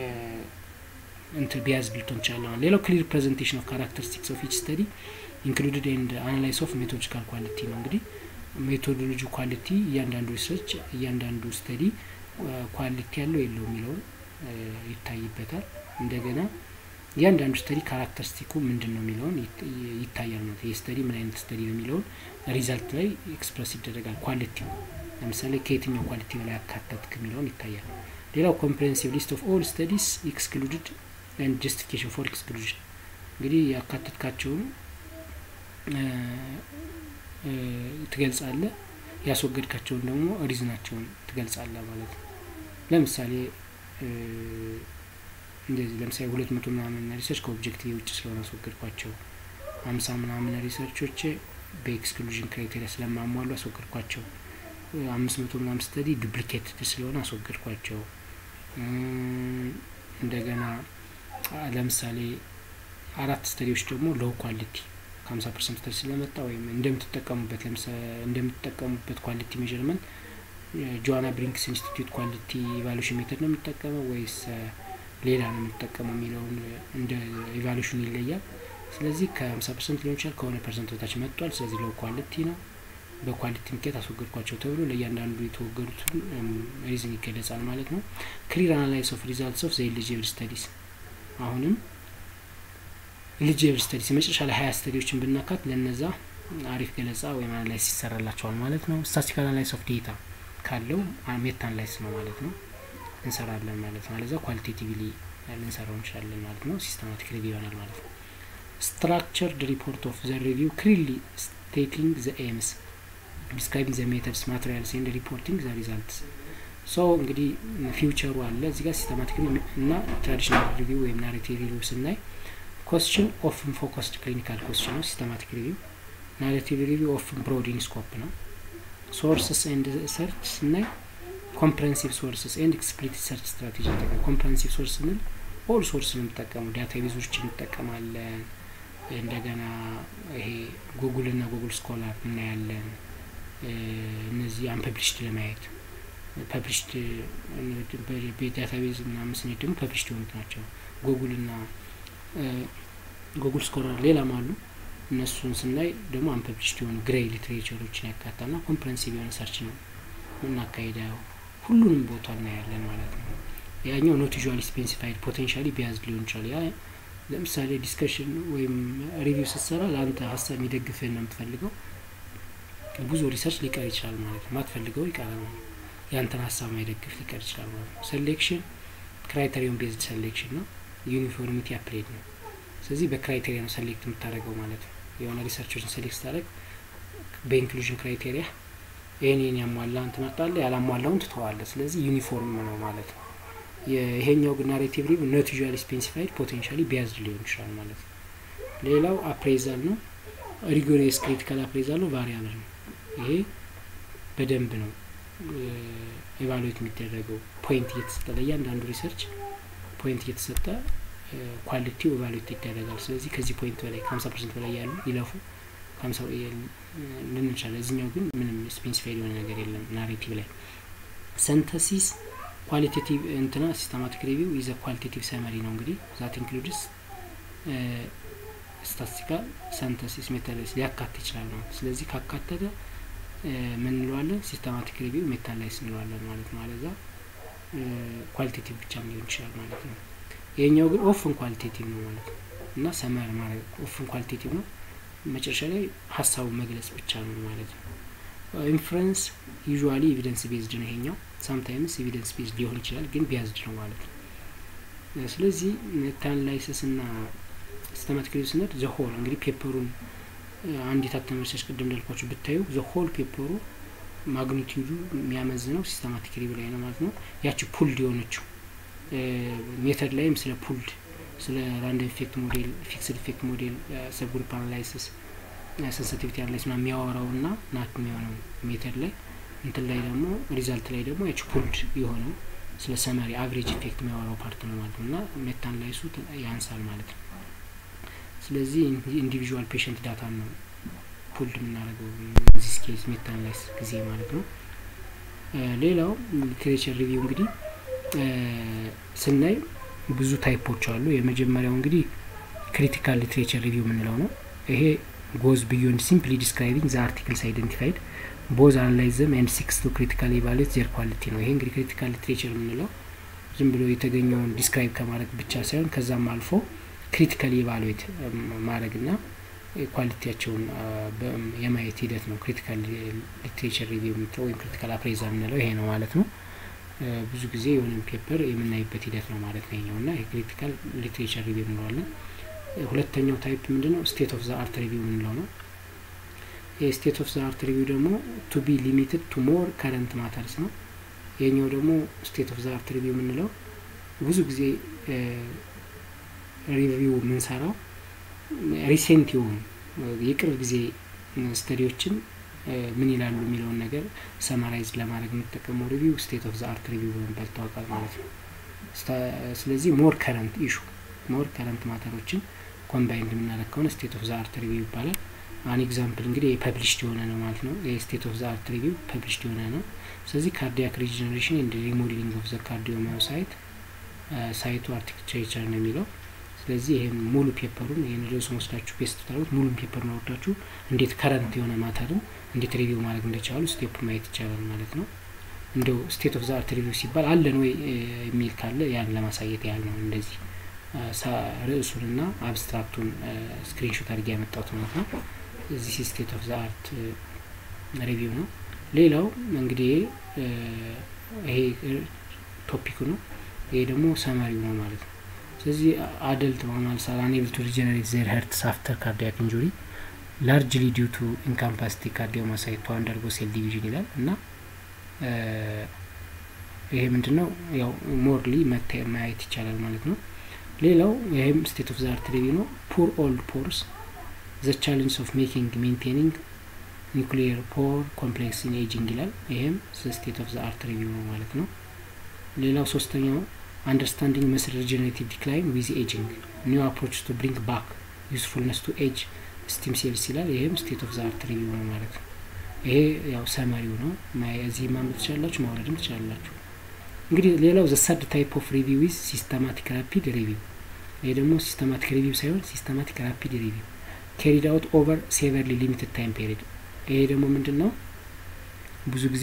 እንትን ቢያዝ ብልቶ እንችላለን። ሌላው ክሊር ፕሬዘንቴሽን ኦፍ ካራክተሪስቲክስ ኦፍ ኢች ስተዲ ኢንክሉድድ ኤንድ አናላይስ ኦፍ ሜቶዶጂካል ኳሊቲ ነው። እንግዲህ ሜቶዶሎጂ ኳሊቲ እያንዳንዱ ሪሰርች እያንዳንዱ ስተዲ ኳሊቲ ያለው የለው የሚለውን ይታይበታል። እንደገና እያንዳንዱ ስተዲ ካራክተሪስቲኩ ምንድን ነው የሚለውን ይታያል ማለት ይህ ስተዲ ምን አይነት ስተዲ ነው የሚለውን ሪዛልት ላይ ኤክስፕረስ ይደረጋል። ኳሊቲው ለምሳሌ ከየትኛው ኳሊቲ በላይ ያካተትክ የሚለውን ይታያል። ሌላው ኮምፕሬሄንሲቭ ሊስት ኦፍ ኦል ስተዲስ ኤክስክሉድድ ኤንድ ጀስቲፊኬሽን ፎር ኤክስክሉዥን እንግዲህ ያካተትካቸውን ትገልጻለ፣ ያስወገድካቸውን ደግሞ ሪዝናቸውን ትገልጻለ ማለት ነው። ለምሳሌ እንደዚህ ለምሳሌ ሁለት መቶ ምናምን ሪሰርች ከኦብጀክቲቭ ውጭ ስለሆነ አስወገድኳቸው፣ ሀምሳ ምናምን ሪሰርቾች በኤክስክሉዥን ክራይቴሪያ ስለማሟሉ አስወገድኳቸው፣ አምስት መቶ ምናምን ስተዲ ዱፕሊኬት ስለሆነ አስወገድኳቸው። እንደገና ለምሳሌ አራት ስተዲዎች ደግሞ ሎው ኳሊቲ ከሀምሳ ፐርሰንት ስተዲ ስለመጣ ወይም እንደምትጠቀሙበት እንደምትጠቀሙበት ኳሊቲ ሜዥርመንት ጆዋና ብሪንክስ ኢንስቲትዩት ኳሊቲ ኢቫሉሽን ሜተድ ነው የሚጠቀመው ወይስ ሌላ ነው የምንጠቀመው የሚለውን እንደ ኢቫሉሽን ይለያል። ስለዚህ ከሀምሳ ፐርሰንት ሊሆን ይችላል ከሆነ ፐርሰንት በታች መጥቷል። ስለዚህ ሎው ኳሊቲ ነው። በኳሊቲ ምክንያት አስወገድኳቸው ተብሎ ለእያንዳንዱ የተወገዱትን ሪዝን ይገለጻል ማለት ነው። ክሊር አናላይስ ኦፍ ሪዛልትስ ኦፍ ዘ ኤሊጂብል ስተዲስ አሁንም ኤሊጂብል ስተዲስ የመጨረሻ ላይ ሀያ ስተዲዎችን ብናካት ለነዛ አሪፍ ገለጻ ወይም አናላይስ ይሰራላቸዋል ማለት ነው። ስታቲስቲካል አናላይስ ኦፍ ዴታ ካለው ሜታ አናላይስ ነው ማለት ነው እንሰራለን ማለት ነው። አለዛ ኳሊቴቲቭሊ ልንሰራው እንችላለን ማለት ነው። ሲስተማቲክ ሪቪው ይሆናል ማለት ነው። ስትራክቸርድ ሪፖርት ኦፍ ዘ ሪቪው ክሊርሊ ስቴቲንግ ዘ ኤምስ ዲስክራይቢንግ ዘ ሜተድስ ማቴሪያልስ ኤንድ ሪፖርቲንግ ዘ ሪዛልትስ ሶ እንግዲህ ፊውቸሩ አለ እዚህ ጋር ሲስተማቲክ እና ትራዲሽናል ሪቪው ወይም ናሬቲቭ ሪቪው ስናይ ኮስችን ኦፍን ፎከስድ ክሊኒካል ኮስችን ነው ሲስተማቲክ ሪቪው ናሬቲቭ ሪቪው ኦፍን ብሮድ ኢን ስኮፕ ነው ሶርስስ ኤንድ ሰርች ስናይ ኮምፕሬንሲቭ ሶርስስ ኤንድ ኤክስፕሊሲት ሰርች ስትራቴጂ ይጠቀማል ኮምፕሬንሲቭ ሶርስ ስንል ኦል ሶርስ ነው የምጠቀመው ዳታ ቤዞችን እንጠቀማለን እንደገና ይሄ ጉጉል እና ጉጉል ስኮላር እናያለን እነዚህ አንፐብሊሽድ ለማየት ፐብሊሽድ በዳታቤዝ ምናምን ስኔት ደግሞ ፐብሊሽድ የሆኑት ናቸው ጉጉል እና ጉጉል ስኮላር ሌላም አሉ እነሱን ስናይ ደግሞ አንፐብሊሽድ የሆኑ ግሬይ ሊትሬቸሮችን ያካታል ና ኮምፕረንሲቭ የሆነ ሰርች ነው የምናካሄደው ሁሉንም ቦታ እናያለን ማለት ነው ያኛው ኖት ዩዥዋሊ ስፔሲፋይድ ፖቴንሻሊ ቢያዝ ሊሆን ይችላል ያ ለምሳሌ ዲስከሽን ወይም ሪቪው ስትሰራ ለአንተ ሀሳብ የሚደግፍህን ነው የምትፈልገው ብዙ ሪሰርች ሊቀር ይችላል ማለት ነው ማትፈልገው ይቀራል ማለት ነው ያንተን ሀሳብ ማይደግፍ ሊቀር ይችላል ማለት ነው ሴሌክሽን ክራይቴሪዮን ቤዝድ ሴሌክሽን ነው ዩኒፎርሚቲ አፕሌድ ነው ስለዚህ በክራይቴሪያ ነው ሰሌክት የምታደርገው ማለት ነው የሆነ ሪሰርቾችን ሴሌክት ስታደርግ በኢንክሉዥን ክራይቴሪያ ይህን ይህን ያሟላን ትመርጣለህ ያላሟላውን ትተዋለህ ስለዚህ ዩኒፎርም ነው ማለት ነው ይሄኛው ግን ናሬቲቭ ሪቭ ኖት ዩዥዋሊ ስፔሲፋይድ ፖቴንሻሊ ቢያዝድ ሊሆን ይችላል ማለት ነው ሌላው አፕሬዛል ነው ሪጎሪየስ ክሪቲካል አፕሬዛል ነው ቫሪያብል ነው ይሄ በደንብ ነው ኤቫሉዌት የሚደረገው ፖይንት እየተሰጠ ለእያንዳንዱ ሪሰርች ፖይንት እየተሰጠ ኳሊቲው ኤቫሉዌት ይደረጋል ስለዚህ ከዚህ ፖይንት በላይ ከሀምሳ ፐርሰንት በላይ ያሉ ይለፉ ከሀምሳ ልንቻለ እዚኛው ግን ምንም ስፔሲፋይድ የሆነ ነገር የለም ናሬቲቭ ላይ ሰንተሲስ ኳሊቴቲቭ እንትና ሲስተማቲክ ሪቪው ይዘ ኳሊቴቲቭ ሰመሪ ነው እንግዲህ ዛት ኢንክሉድስ ስታቲስቲካል ሰንተሲስ ሜታላይስ ሊያካት ይችላል ነው ስለዚህ ካካተተ ምን እንለዋለን ሲስተማቲክ ሪቪው ሜታላይስ እንለዋለን ማለት ነው አለዛ ኳሊቴቲቭ ብቻም ሊሆን ይችላል ማለት ነው ይሄኛው ግን ኦፍን ኳሊቴቲቭ ነው ማለት ነው እና ሰመር ማለት ኦፍን ኳሊቴቲቭ ነው መጨረሻ ላይ ሀሳቡ መግለጽ ብቻ ነው ማለት ነው ኢንፍሉንስ ዩዥዋሊ ኤቪደንስ ቤዝድ ነው ይሄኛው ሳምታይምስ ኤቪደንስ ቤዝድ ሊሆን ይችላል ግን ቢያዝድ ነው ማለት ነው ስለዚህ ሜታናላይሲስ እና ሲስተማቲክ ሪቪው ስነድ ዘሆል እንግዲህ ፔፐሩን አንድ የታተመ ሪሰርች ቅድም እንዳልኳችሁ ብታዩ ዘ ሆል ፔፐሩ ማግኒቲዩዱ የሚያመዝነው ሲስተማቲክ ሪቪው ላይ ነው ማለት ነው። ያቺ ፑልድ የሆነችው ሜተድ ላይም ስለ ፑልድ ስለ ራንደም ኢፌክት ሞዴል፣ ፊክስድ ኢፌክት ሞዴል፣ ሰብግሩፕ አናላይሲስ፣ ሴንሲቲቪቲ አናላይሲስ ና የሚያወራው ና ናት የሚሆነው ሜተድ ላይ እንትን ላይ ደግሞ ሪዛልት ላይ ደግሞ ያቺ ፑልድ የሆነው ስለ ሰመሪ አቨሬጅ ኢፌክት የሚያወራው ፓርት ነው ማለት ነው እና ሜታ አናላይሱ ያንሳል ማለት ነው። ስለዚህ ኢንዲቪዥዋል ፔሽንት ዳታ ነው ፑልድ የምናደርገው ዚስ ኬዝ ሜታ አናላይስ ጊዜ ማለት ነው። ሌላው ሊትሬቸር ሪቪው እንግዲህ ስናይ ብዙ ታይፖች አሉ። የመጀመሪያው እንግዲህ ክሪቲካል ሊትሬቸር ሪቪው የምንለው ነው። ይሄ ጎዝ ቢዮንድ ሲምፕሊ ዲስክራይቢንግ ዘ አርቲክልስ አይደንቲፋይድ ቦዝ አናላይዝም ኤንድ ሲክስ ቱ ክሪቲካል ኢቫሉዌት ዜር ኳሊቲ ነው። ይሄ እንግዲህ ክሪቲካል ሊትሬቸር የምንለው ዝም ብሎ የተገኘውን ዲስክራይብ ከማድረግ ብቻ ሳይሆን ከዛም አልፎ ክሪቲካል ኢቫሉዌት ማድረግና ኳሊቲያቸውን የማየት ሂደት ነው። ክሪቲካል ሊትሬቸር ሪቪው የምንለው ወይም ክሪቲካል አፕሬዛ የምንለው ይሄ ነው ማለት ነው። ብዙ ጊዜ የሆነን ፔፐር የምናይበት ሂደት ነው ማለት ነው ይኛው እና የክሪቲካል ሊትሬቸር ሪቪው እንለዋለን። ሁለተኛው ታይፕ ምንድነው? ስቴት ኦፍ ዘ አርት ሪቪው የምንለው ነው። የስቴት ኦፍ ዘ አርት ሪቪው ደግሞ ቱ ቢ ሊሚትድ ቱ ሞር ከረንት ማተርስ ነው። የኛው ደግሞ ስቴት ኦፍ ዘ አርት ሪቪው የምንለው ብዙ ጊዜ ሪቪው የምንሰራው ሪሴንት የሆኑ የቅርብ ጊዜ ስተዲዎችን ምን ይላሉ የሚለውን ነገር ሰማራይዝ ለማድረግ የምንጠቀመው ሪቪው ስቴት ኦፍ ዘ አርት ሪቪው በመባል ይታወቃል ማለት ነው። ስለዚህ ሞር ከረንት ኢሹ ሞር ከረንት ማተሮችን ኮምባይንድ የምናደርግ ከሆነ ስቴት ኦፍ ዘ አርት ሪቪው ይባላል። አን ኤግዛምፕል እንግዲህ የፐብሊሽድ የሆነ ነው ማለት ነው። የስቴት ኦፍ ዘ አርት ሪቪው ፐብሊሽድ የሆነ ነው። ስለዚህ ካርዲያክ ሪጀነሬሽን ኤንድ ሪሞዴሊንግ ኦፍ ዘ ካርዲዮማዮሳይት ሳይቱ አርቲክቸር ነው የሚለው ስለዚህ ይህን ሙሉ ፔፐሩን ይህን ርዕሱን ወስዳችሁ ፔስት ታደርጉት ሙሉን ፔፐሩን ወርዳችሁ እንዴት ከረንት የሆነ ማተርን እንዴት ሪቪው ማድረግ እንደቻሉ ስቴፕ ማየት ይቻላል ማለት ነው። እንደው ስቴት ኦፍ ዘ አርት ሪቪው ሲባል አለን ወይ የሚል ካለ ያን ለማሳየት ያህል ነው። እንደዚህ ርዕሱንና አብስትራክቱን ስክሪንሾት አድርጌ ያመጣሁት ማለት ነው። እዚህ ስቴት ኦፍ ዘ አርት ሪቪው ነው። ሌላው እንግዲህ ይሄ ቶፒኩ ነው። ይሄ ደግሞ ሰመሪው ነው ማለት ነው። ስለዚህ አደልት በሆናል አንኤብል ቱ ሪጀነሬት ዜር ሄርትስ አፍተር ካርዲያክ ኢንጁሪ ላርጅሊ ዲው ቱ ኢንካምፓሲቲ ካርዲዮማሳይት ቱ አንደርጎ ሴል ዲቪዥን ይላል እና ይሄ ምንድን ነው ያው ሞርሊ ማየት ይቻላል ማለት ነው። ሌላው ይህም ስቴት ኦፍ ዘ አርት ሪቪው ነው። ፑር ኦልድ ፖርስ ዘ ቻሌንጅ ኦፍ ሜኪንግ ሜንቴኒንግ ኒውክሊየር ፖር ኮምፕሌክስ ኢን ኤጂንግ ይላል። ይሄም ስቴት ኦፍ ዘ አርት ሪቪው ነው ማለት ነው። ሌላው ሶስተኛው አንደርስታንዲንግ መስል ሪጀነሬቲቭ ዲክላይን ዊዝ ኤጂንግ ኒው አፕሮች ቱ ብሪንግ ባክ ዩስፉልነስ ቱ ኤጅ ስቲም ሴልስ ይላል። ይህም ስቴት ኦፍ ዘ አርት ሪቪው ነው ማለት ነው። ይሄ ያው ሰመሪው ነው። እዚህ ማንበብ ትችላላችሁ፣ ማውረድም ትችላላችሁ። እንግዲህ ሌላው ዘ ሰርድ ታይፕ ኦፍ ሪቪው ዊዝ ሲስተማቲክ ራፒድ ሪቪው። ይሄ ደግሞ ሲስተማቲክ ሪቪው ሳይሆን ሲስተማቲክ ራፒድ ሪቪው ኬሪድ አውት ኦቨር ሴቨርሊ ሊሚትድ ታይም ፔሪድ። ይሄ ደግሞ ምንድን ነው ብዙ ጊዜ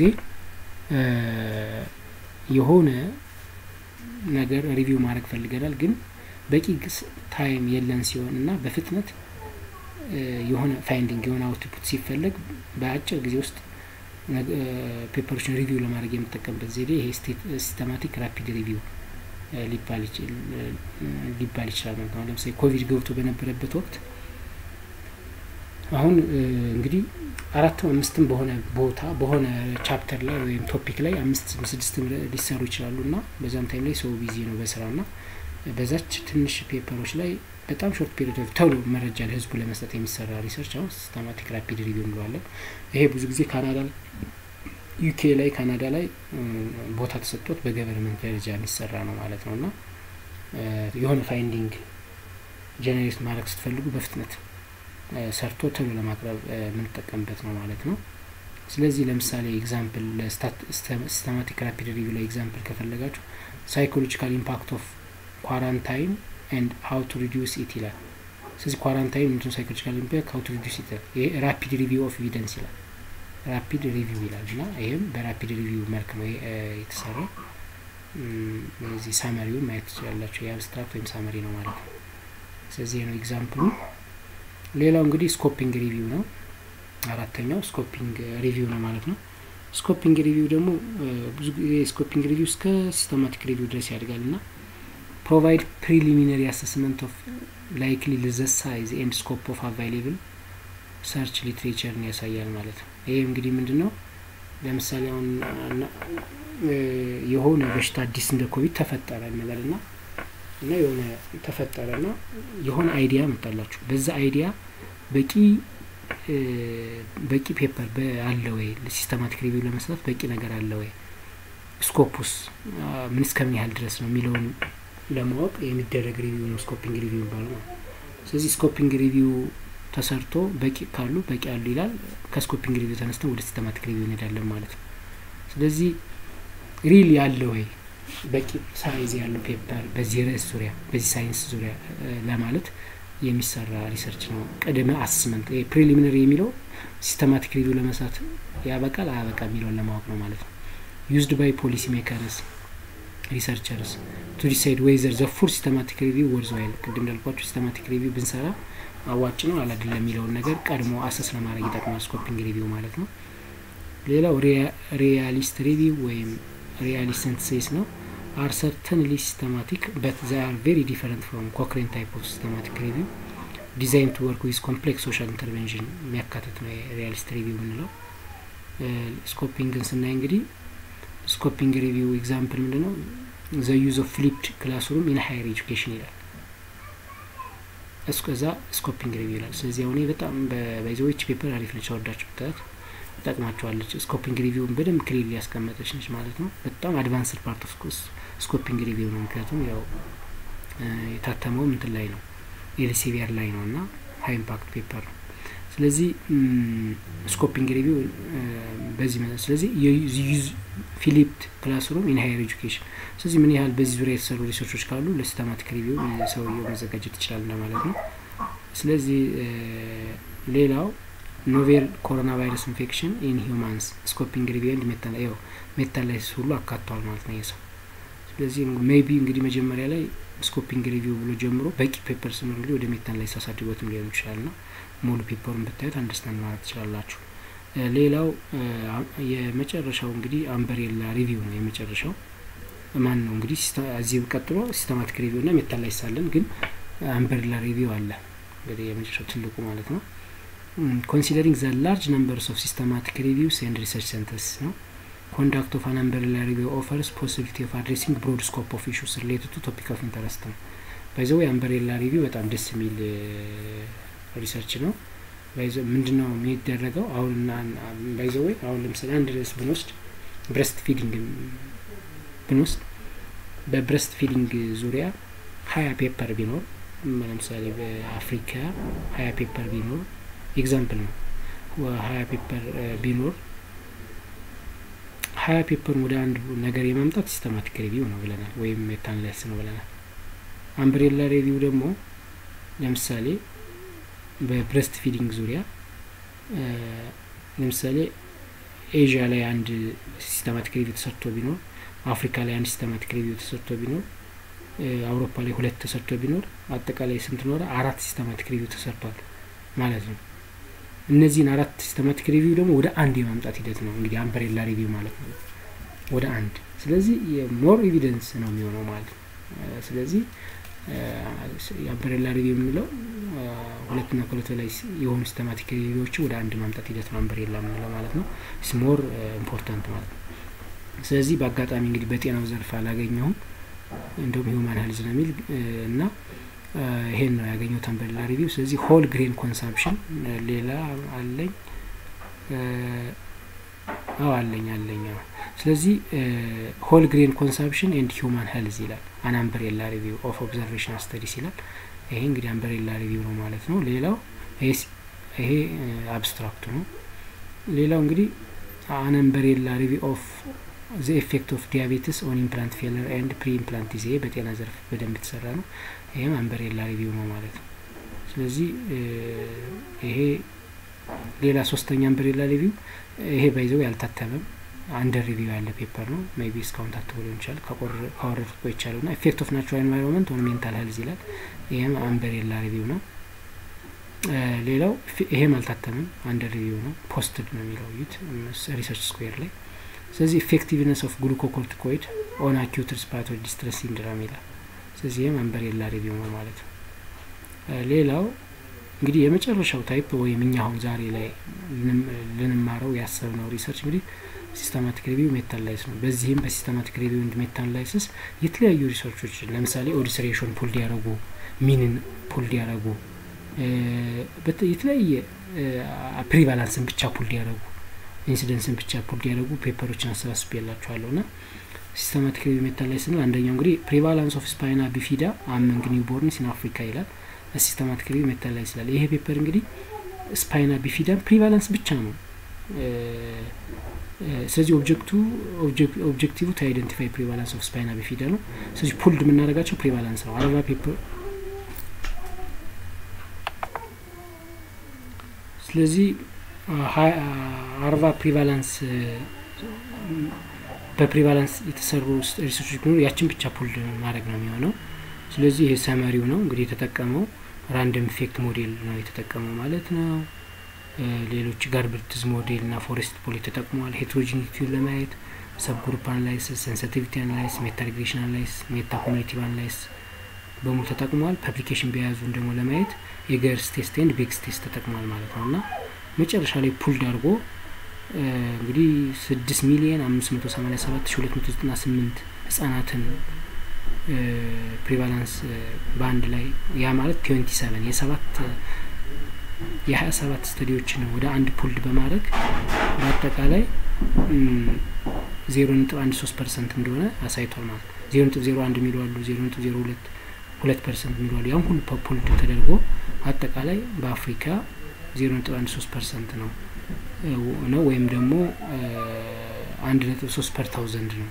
የሆነ ነገር ሪቪው ማድረግ ፈልገናል፣ ግን በቂ ታይም የለን ሲሆን እና በፍጥነት የሆነ ፋይንዲንግ የሆነ አውትፑት ሲፈለግ በአጭር ጊዜ ውስጥ ፔፐሮችን ሪቪው ለማድረግ የምጠቀምበት ዘዴ ይሄ ሲስተማቲክ ራፒድ ሪቪው ሊባል ይችላል ማለት ነው። ለምሳሌ ኮቪድ ገብቶ በነበረበት ወቅት አሁን እንግዲህ አራትም አምስትም በሆነ ቦታ በሆነ ቻፕተር ላይ ወይም ቶፒክ ላይ አምስት ስድስትም ሊሰሩ ይችላሉ እና በዛም ታይም ላይ ሰው ቢዚ ነው በስራ ና በዛች ትንሽ ፔፐሮች ላይ በጣም ሾርት ፔሪድ ኦፍ ቶሎ መረጃ ለህዝቡ ለመስጠት የሚሰራ ሪሰርች አሁን ሲስተማቲክ ራፒድ ሪቪው እንለዋለን። ይሄ ብዙ ጊዜ ካናዳ ዩኬ ላይ ካናዳ ላይ ቦታ ተሰጥቶት በገቨርንመንት ደረጃ የሚሰራ ነው ማለት ነው እና የሆነ ፋይንዲንግ ጀኔሬት ማድረግ ስትፈልጉ በፍጥነት ሰርቶ ቶሎ ለማቅረብ የምንጠቀምበት ነው ማለት ነው። ስለዚህ ለምሳሌ ኤግዛምፕል ሲስተማቲክ ራፒድ ሪቪው ላይ ኤግዛምፕል ከፈለጋችሁ ሳይኮሎጂካል ኢምፓክት ኦፍ ኳራንታይን ኤንድ ሀው ቱ ሪዲዩስ ኢት ይላል። ስለዚህ ኳራንታይን ምንድነው? ሳይኮሎጂካል ኢምፓክት ሀው ቱ ሪዲዩስ ኢት ይሄ ራፒድ ሪቪው ኦፍ ኤቪደንስ ይላል። ራፒድ ሪቪው ይላል እና ይህም በራፒድ ሪቪው መልክ ነው የተሰራው። እዚህ ሳመሪውን ማየት ትችላላችሁ። የአብስትራክት ወይም ሳመሪ ነው ማለት ነው። ስለዚህ ነው ኤግዛምፕሉ። ሌላው እንግዲህ ስኮፒንግ ሪቪው ነው። አራተኛው ስኮፒንግ ሪቪው ነው ማለት ነው። ስኮፒንግ ሪቪው ደግሞ ብዙ ጊዜ ስኮፒንግ ሪቪው እስከ ሲስተማቲክ ሪቪው ድረስ ያድጋል እና ፕሮቫይድ ፕሪሊሚነሪ አሰስመንት ኦፍ ላይክሊ ዘ ሳይዝ ኤንድ ስኮፕ ኦፍ አቫይሌብል ሰርች ሊትሬቸርን ያሳያል ማለት ነው። ይሄ እንግዲህ ምንድን ነው? ለምሳሌ አሁን የሆነ በሽታ አዲስ እንደ ኮቪድ ተፈጠረ እንበል ና እና የሆነ ተፈጠረ ና የሆነ አይዲያ መጣላችሁ። በዛ አይዲያ በቂ በቂ ፔፐር አለ ወይ? ሲስተማቲክ ሪቪው ለመስራት በቂ ነገር አለ ወይ? ስኮፑስ ምን እስከምን ያህል ድረስ ነው የሚለውን ለማወቅ የሚደረግ ሪቪው ነው ስኮፒንግ ሪቪው የሚባለው ነው። ስለዚህ ስኮፒንግ ሪቪው ተሰርቶ በቂ ካሉ በቂ አሉ ይላል። ከስኮፒንግ ሪቪው ተነስተን ወደ ሲስተማቲክ ሪቪው እንሄዳለን ማለት ነው። ስለዚህ ሪል ያለ ወይ በቂ ሳይዝ ያለው ፔፐር በዚህ ርዕስ ዙሪያ በዚህ ሳይንስ ዙሪያ ለማለት የሚሰራ ሪሰርች ነው። ቅድመ አስመንት ፕሪሊሚነሪ የሚለው ሲስተማቲክ ሪቪው ለመስራት ያበቃል አያበቃ የሚለውን ለማወቅ ነው ማለት ነው። ዩዝድ ባይ ፖሊሲ ሜከርስ ሪሰርቸርስ ቱ ዲሳይድ ዌዘር ዘ ፉል ሲስተማቲክ ሪቪው ወርዝ ዋይል ቅድም እንዳልኳቸው ሲስተማቲክ ሪቪው ብንሰራ አዋጭ ነው አላደለም የሚለውን ነገር ቀድሞ አሰስ ለማድረግ ይጠቅማል ስኮፒንግ ሪቪው ማለት ነው። ሌላው ሪያሊስት ሪቪው ወይም ሪያሊስት ሲንተሲስ ነው። አር ሰርተንሊ ሲስተማቲክ በት ዘ አር ቬሪ ዲፈረንት ፍሮም ኮክሬን ታይፕ ኦፍ ሲስተማቲክ ሪቪው ዲዛይን ቱ ወርክ ዊዝ ኮምፕሌክስ ሶሻል ኢንተርቬንሽን የሚያካትት ነው ሪያሊስት ሪቪው የምንለው። ስኮፒንግን ስናይ እንግዲህ ስኮፒንግ ሪቪው ኤግዛምፕል ምንድን ነው? ዘ ዩዝ ኦፍ ፍሊፕድ ክላስሩም ኢን ሀየር ኤጁኬሽን ይላል። እስከዛ ስኮፒንግ ሪቪው ይላል። ስለዚህ አሁን በጣም በባይዘዎች ፔፐር አሪፍ ነች፣ አወዳቸው ብታት ትጠቅማቸዋለች። ስኮፒንግ ሪቪውን በደንብ ክሊል ሊያስቀመጠች ነች ማለት ነው። በጣም አድቫንስድ ፓርት ኦፍ ስኮፒንግ ሪቪው ነው። ምክንያቱም ያው የታተመው ምንትን ላይ ነው ኤልሲቪር ላይ ነው እና ሀይ ኢምፓክት ፔፐር ነው። ስለዚህ ስኮፒንግ ሪቪው በዚህ መ ስለዚህ የዩዝ ፊሊፕድ ክላስሩም ኢን ሀየር ኤጁኬሽን ስለዚህ ምን ያህል በዚህ ዙሪያ የተሰሩ ሪሰርቾች ካሉ ለሲስተማቲክ ሪቪው ሰውየው መዘጋጀት ይችላል እንደማለት ነው። ስለዚህ ሌላው ኖቬል ኮሮና ቫይረስ ኢንፌክሽን ኢን ሂውማንስ ስኮፒንግ ሪቪው ኤንድ ሜታላይሲስ ሁሉ አካቷል ማለት ነው የሰው ስለዚህ ሜይቢ እንግዲህ መጀመሪያ ላይ ስኮፒንግ ሪቪው ብሎ ጀምሮ በቂ ፔፐር ስኖር እንግዲህ ወደ ሜታላይሲስ አሳድጎትም ሊሆን ይችላል ና ሙሉ ፔፐሩን ብታዩት አንደርስታንድ ማለት ትችላላችሁ። ሌላው የመጨረሻው እንግዲህ አምበሬላ ሪቪው ነው። የመጨረሻው ማን ነው እንግዲህ እዚህ ቀጥሎ ሲስተማቲክ ሪቪው እና ሜታላይሲስ አለን፣ ግን አምበሬላ ሪቪው አለ እንግዲህ የመጨረሻው ትልቁ ማለት ነው። ኮንሲደሪንግ ዘ ላርጅ ነምበርስ ኦፍ ሲስተማቲክ ሪቪውስ ኤንድ ሪሰርች ሴንተርስ ነው ኮንዳክት ኦፍ አን አምበሬላ ሪቪው ኦፈርስ ፖሲቢሊቲ ኦፍ አድሬሲንግ ብሮድ ስኮፕ ኦፍ ኢሹስ ሪሌትድ ቱ ቶፒክ ኦፍ ኢንተረስት ነው። ባይዘው የአምበሬላ ሪቪው በጣም ደስ የሚል ሪሰርች ነው። ምንድን ነው የሚደረገው? አሁን ባይዘወይ አሁን ለምሳሌ አንድ ርዕስ ብንወስድ ብረስት ፊዲንግ ብንወስድ በብረስት ፊዲንግ ዙሪያ ሀያ ፔፐር ቢኖር ለምሳሌ በአፍሪካ ሀያ ፔፐር ቢኖር ኤግዛምፕል ነው። ሀያ ፔፐር ቢኖር ሀያ ፔፐርን ወደ አንድ ነገር የማምጣት ሲስተማቲክ ሪቪው ነው ብለናል፣ ወይም ሜታናላይሲስ ነው ብለናል። አምብሬላ ሪቪው ደግሞ ለምሳሌ በብረስት ፊዲንግ ዙሪያ ለምሳሌ ኤዥያ ላይ አንድ ሲስተማቲክ ሪቪው ተሰርቶ ቢኖር፣ አፍሪካ ላይ አንድ ሲስተማቲክ ሪቪው ተሰርቶ ቢኖር፣ አውሮፓ ላይ ሁለት ተሰርቶ ቢኖር አጠቃላይ ስንት ኖረ? አራት ሲስተማቲክ ሪቪው ተሰርቷል ማለት ነው። እነዚህን አራት ሲስተማቲክ ሪቪው ደግሞ ወደ አንድ የማምጣት ሂደት ነው እንግዲህ አምብሬላ ሪቪው ማለት ነው፣ ወደ አንድ። ስለዚህ የሞር ኤቪደንስ ነው የሚሆነው ማለት ነው። ስለዚህ የአምብሬላ ሪቪው የምንለው ሁለትና ከሁለት በላይ የሆኑ ሲስተማቲክ ሪቪዎችን ወደ አንድ ማምጣት ሂደት ነው አምብሬላ የምንለው ማለት ነው። ሞር ኢምፖርታንት ማለት ነው። ስለዚህ በአጋጣሚ እንግዲህ በጤናው ዘርፍ አላገኘሁም እንዲሁም ሂውማን ሄልዝ ነው የሚል እና ይሄን ነው ያገኘሁት አምብሬላ ሪቪው። ስለዚህ ሆል ግሬን ኮንሳምፕሽን ሌላ አለኝ አዎ አለኝ አለኝ። ስለዚህ ሆል ግሬን ኮንሳምፕሽን ኤንድ ሂውማን ሄልዝ ይላል አን አምብሬላ ሪቪው ኦፍ ኦብዘርቬሽናል ስተዲስ ይላል። ይሄ እንግዲህ አምብሬላ ሪቪው ነው ማለት ነው። ሌላው ይሄ አብስትራክቱ ነው። ሌላው እንግዲህ አን አምብሬላ ሪቪው ኦፍ ዘ ኤፌክት ኦፍ ዲያቤትስ ኦን ኢምፕላንት ፌለር ኤንድ ፕሪ ኢምፕላንት ዲዝ ይሄ በጤና ዘርፍ በደንብ የተሰራ ነው። ይህም አምብሬላ ሪቪው ነው ማለት ነው። ስለዚህ ይሄ ሌላ ሶስተኛ አምብሬላ ሪቪው ይሄ ባይዘው ያልታተመም አንደር ሪቪው ያለ ፔፐር ነው። ሜይ ቢ እስካሁን ታትቦ ሊሆን ይችላል ካወረድኩት ቆይቻለሁ ና ኢፌክት ኦፍ ናቹራል ኤንቫይሮንመንት ኦን ሜንታል ሄልዝ ይላል። ይህም አምብሬላ ሪቪው ነው። ሌላው ይሄም አልታተምም አንደር ሪቪው ነው። ፖስትድ ነው የሚለው ዩት ሪሰርች ስኩዌር ላይ ስለዚህ ኢፌክቲቭነስ ኦፍ ግሉኮኮርቲኮይድ ኦን አኪዩት ሪስፓራቶሪ ዲስትረስ ሲንድረም ይላል። ስለዚህ ይህም አምብሬላ ሪቪው ነው ማለት ነው። ሌላው እንግዲህ የመጨረሻው ታይፕ ወይም እኛ አሁን ዛሬ ላይ ልንማረው ያሰብነው ሪሰርች እንግዲህ ሲስተማቲክ ሪቪው ሜታ አናላይሲስ ነው። በዚህም በሲስተማቲክ ሪቪው እንድ ሜታ አናላይሲስ የተለያዩ ሪሰርቾች ለምሳሌ ኦዲስ ሬሽን ፑል ሊያደረጉ ሚንን ፑል ሊያደረጉ የተለያየ ፕሪቫላንስን ብቻ ፑል ሊያደረጉ ኢንሲደንስን ብቻ ፑል ሊያደረጉ ፔፐሮችን አሰባስቤ ያላችኋለሁ ና ሲስተማቲክ ሪቪው ሜታ አናላይሲስ ስንል አንደኛው እንግዲህ ፕሪቫላንስ ኦፍ ስፓይና ቢፊዳ አመንግ ኒውቦርንስ ኢን አፍሪካ ይላል። ሲስተማቲክ ሪቪው ሜታ አናላይሲስ ይላል። ይሄ ፔፐር እንግዲህ ስፓይና ቢፊዳን ፕሪቫላንስ ብቻ ነው ስለዚህ ኦብጀክቱ ኦብጀክቲቭ ቱ አይደንቲፋይ ፕሪቫላንስ ኦፍ ስፓይና ቢፊዳ ነው። ስለዚህ ፑልድ የምናደርጋቸው ፕሪቫላንስ ነው። አረባ ፔፐር ስለዚህ አርባ ፕሪቫላንስ በፕሪቫላንስ የተሰሩ ሪሰርቾች ቢኖሩ ያችን ብቻ ፑልድ ማድረግ ነው የሚሆነው። ስለዚህ ይሄ ሰመሪው ነው እንግዲህ የተጠቀመው ራንደም ኢፌክት ሞዴል ነው የተጠቀመው ማለት ነው። ሌሎች ጋርበርትዝ ሞዴል እና ፎሬስት ፖል ተጠቅሟል። ሄትሮጂኒቲውን ለማየት ሰብ ግሩፕ አናላይሲስ፣ ሴንሲቲቪቲ አናላይሲስ፣ ሜታ ሪግሬሽን አናላይሲስ፣ ሜታ ኮሚኒቲቭ አናላይሲስ በሙሉ ተጠቅሟል። ፐብሊኬሽን ቢያዙን ደግሞ ለማየት የገርስ ቴስት ኤንድ ቤክስ ቴስት ተጠቅሟል ማለት ነው እና መጨረሻ ላይ ፑልድ አድርጎ እንግዲህ ስድስት ሚሊየን አምስት መቶ ሰማኒያ ሰባት ሺ ሁለት መቶ ዘጠና ስምንት ህጻናትን ፕሪቫላንስ በአንድ ላይ ያ ማለት ትዌንቲ ሰቨን የሰባት የሀያ ሰባት ስተዲዎችን ወደ አንድ ፑልድ በማድረግ በአጠቃላይ ዜሮ ነጥብ አንድ ሶስት ፐርሰንት እንደሆነ አሳይቷል ማለት ነው። ዜሮ ነጥብ ዜሮ አንድ የሚሉ አሉ፣ ዜሮ ነጥብ ዜሮ ሁለት ሁለት ፐርሰንት የሚሉ አሉ። ያም ሁሉ ፑልድ ተደርጎ አጠቃላይ በአፍሪካ ዜሮ ነጥብ አንድ ሶስት ፐርሰንት ነው ነው ወይም ደግሞ አንድ ነጥብ ሶስት ፐር ታውዘንድ ነው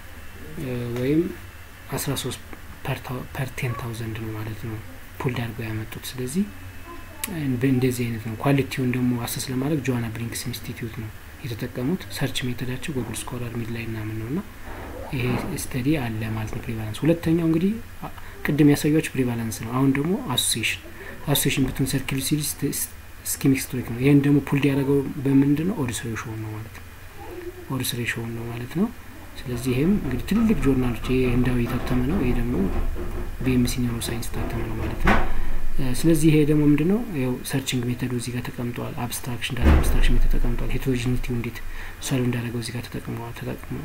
ወይም አስራ ሶስት ፐር ቴን ታውዘንድ ነው ማለት ነው ፑልድ አድርገው ያመጡት። ስለዚህ እንደዚህ አይነት ነው። ኳሊቲውን ደግሞ አሰስ ለማድረግ ጆዋና ብሪንክስ ኢንስቲትዩት ነው የተጠቀሙት። ሰርች ሜተዳቸው ጉግል ስኮላር ሚድ ላይ እናምን ነው እና ይሄ ስተዲ አለ ማለት ነው። ፕሪቫላንስ ሁለተኛው እንግዲህ ቅድም ያሳያችሁ ፕሪቫላንስ ነው። አሁን ደግሞ አሶሲሽን አሶሲሽን ብትን ሰርኪል ሲሪስ ስኪሚክ ስትሪክ ነው። ይህን ደግሞ ፑልድ ያደረገው በምንድን ነው? ኦዲስ ሬሾውን ነው ማለት ነው። ኦዲስ ሬሾውን ነው ማለት ነው። ስለዚህ ይህም እንግዲህ ትልልቅ ጆርናሎች ይሄ ህንዳዊ የታተመ ነው። ይሄ ደግሞ ቢኤምሲ ኒውሮ ሳይንስ የታተመ ነው ማለት ነው። ስለዚህ ይሄ ደግሞ ምንድን ነው ያው ሰርችንግ ሜተዱ እዚህ ጋር ተቀምጧል። አብስትራክሽን ዳታ አብስትራክሽን ሜተድ ተቀምጧል። ሄትሮጂኒቲው እንዴት ሰሉ እንዳደረገው እዚህ ጋር ተጠቅመዋል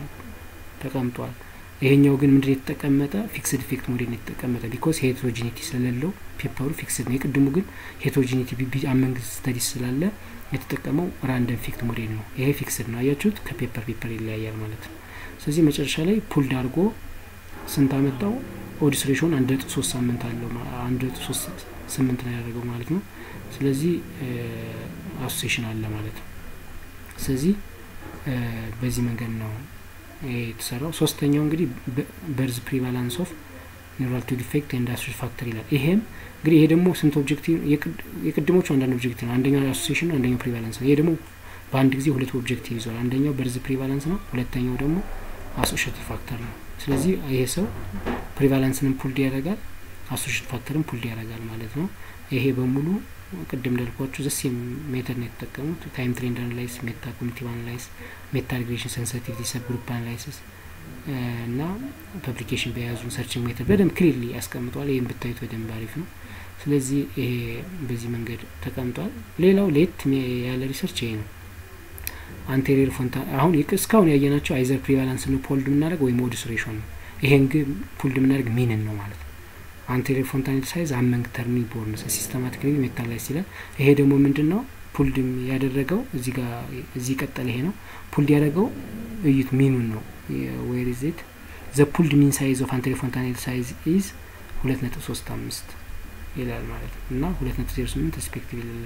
ተቀምጧል። ይሄኛው ግን ምንድን የተጠቀመጠ ፊክስድ ኢፌክት ሞዴል ነው የተጠቀመጠ ቢኮዝ ሄትሮጂኒቲ ስለሌለው ፔፐሩ ፊክስድ ነው። የቅድሙ ግን ሄትሮጂኒቲ ቢቢ አመንግ ስተዲስ ስላለ የተጠቀመው ራንደም ኢፌክት ሞዴል ነው። ይሄ ፊክስድ ነው። አያችሁት? ከፔፐር ፔፐር ይለያያል ማለት ነው። ስለዚህ መጨረሻ ላይ ፑልድ አድርጎ ስንት አመጣው? ኦዲስ ሬሽን አንድ ነጥብ ሶስት ሳምንት አለው አንድ ነጥብ ሶስት ስምንት ነው ያደረገው ማለት ነው። ስለዚህ አሶሴሽን አለ ማለት ነው። ስለዚህ በዚህ መንገድ ነው የተሰራው። ሶስተኛው እንግዲህ በርዝ ፕሪቫላንስ ኦፍ ኒውራል ቱ ዲፌክት ኤንድ አሶሽ ፋክተር ይላል። ይሄም እንግዲህ ይሄ ደግሞ ስንት ኦብጀክቲቭ የቅድሞቹ አንዳንድ ኦብጀክቲቭ ነው። አንደኛው አሶሴሽን ነው፣ አንደኛው ፕሪቫላንስ ነው። ይሄ ደግሞ በአንድ ጊዜ ሁለት ኦብጀክቲቭ ይዟል። አንደኛው በርዝ ፕሪቫላንስ ነው፣ ሁለተኛው ደግሞ አሶሽቲቭ ፋክተር ነው። ስለዚህ ይሄ ሰው ፕሪቫላንስንም ፑልድ ያደርጋል፣ አሶሽቲቭ ፋክተርን ፑልድ ያደርጋል ማለት ነው። ይሄ በሙሉ ቅድም እንዳልኳችሁ ዘስ ሜተድ ነው የተጠቀሙት። ታይም ትሬንድ አናላይስ፣ ሜታ ኮሚኒቲቭ አናላይስ፣ ሜታ ሪግሬሽን፣ ሴንሲቲቪቲ፣ ሰብ ግሩፕ አናላይሲስ እና ፐብሊኬሽን በያዙን ሰርችንግ ሜተድ በደንብ ክሊርሊ ያስቀምጧል። ይህም ብታዩት በደንብ አሪፍ ነው። ስለዚህ ይሄ በዚህ መንገድ ተቀምጧል። ሌላው ሌት ያለ ሪሰርች ይሄ ነው። አንቴሪየር ፎንታ አሁን እስካሁን ያየናቸው አይዘር ፕሪቫላንስ ነው ፑልድ የምናደርግ ወይም ኦዲስ ሬሽን ነው። ይሄን ግን ፑልድ የምናደርግ ሚንን ነው ማለት ነው። አንቴሪየር ፎንታኔል ሳይዝ አመንግ ተርሚ ቦርንስ ሲስተማቲክ ሪቪው ሜታ ላይ ሲላል ይሄ ደግሞ ምንድን ነው ፑልድ ያደረገው እዚህ ጋር እዚህ ቀጠለ ይሄ ነው ፑልድ ያደረገው እዩት ሚኑን ነው ዌር ኢዝ ኢት ዘ ፑልድ ሚን ሳይዝ ኦፍ አንቴሪየር ፎንታኔል ሳይዝ ኢዝ ሁለት ነጥብ ሶስት አምስት ይላል ማለት ነው እና ሁለት ነጥብ ዜሮ ስምንት ሪስፔክቲቭ ይላል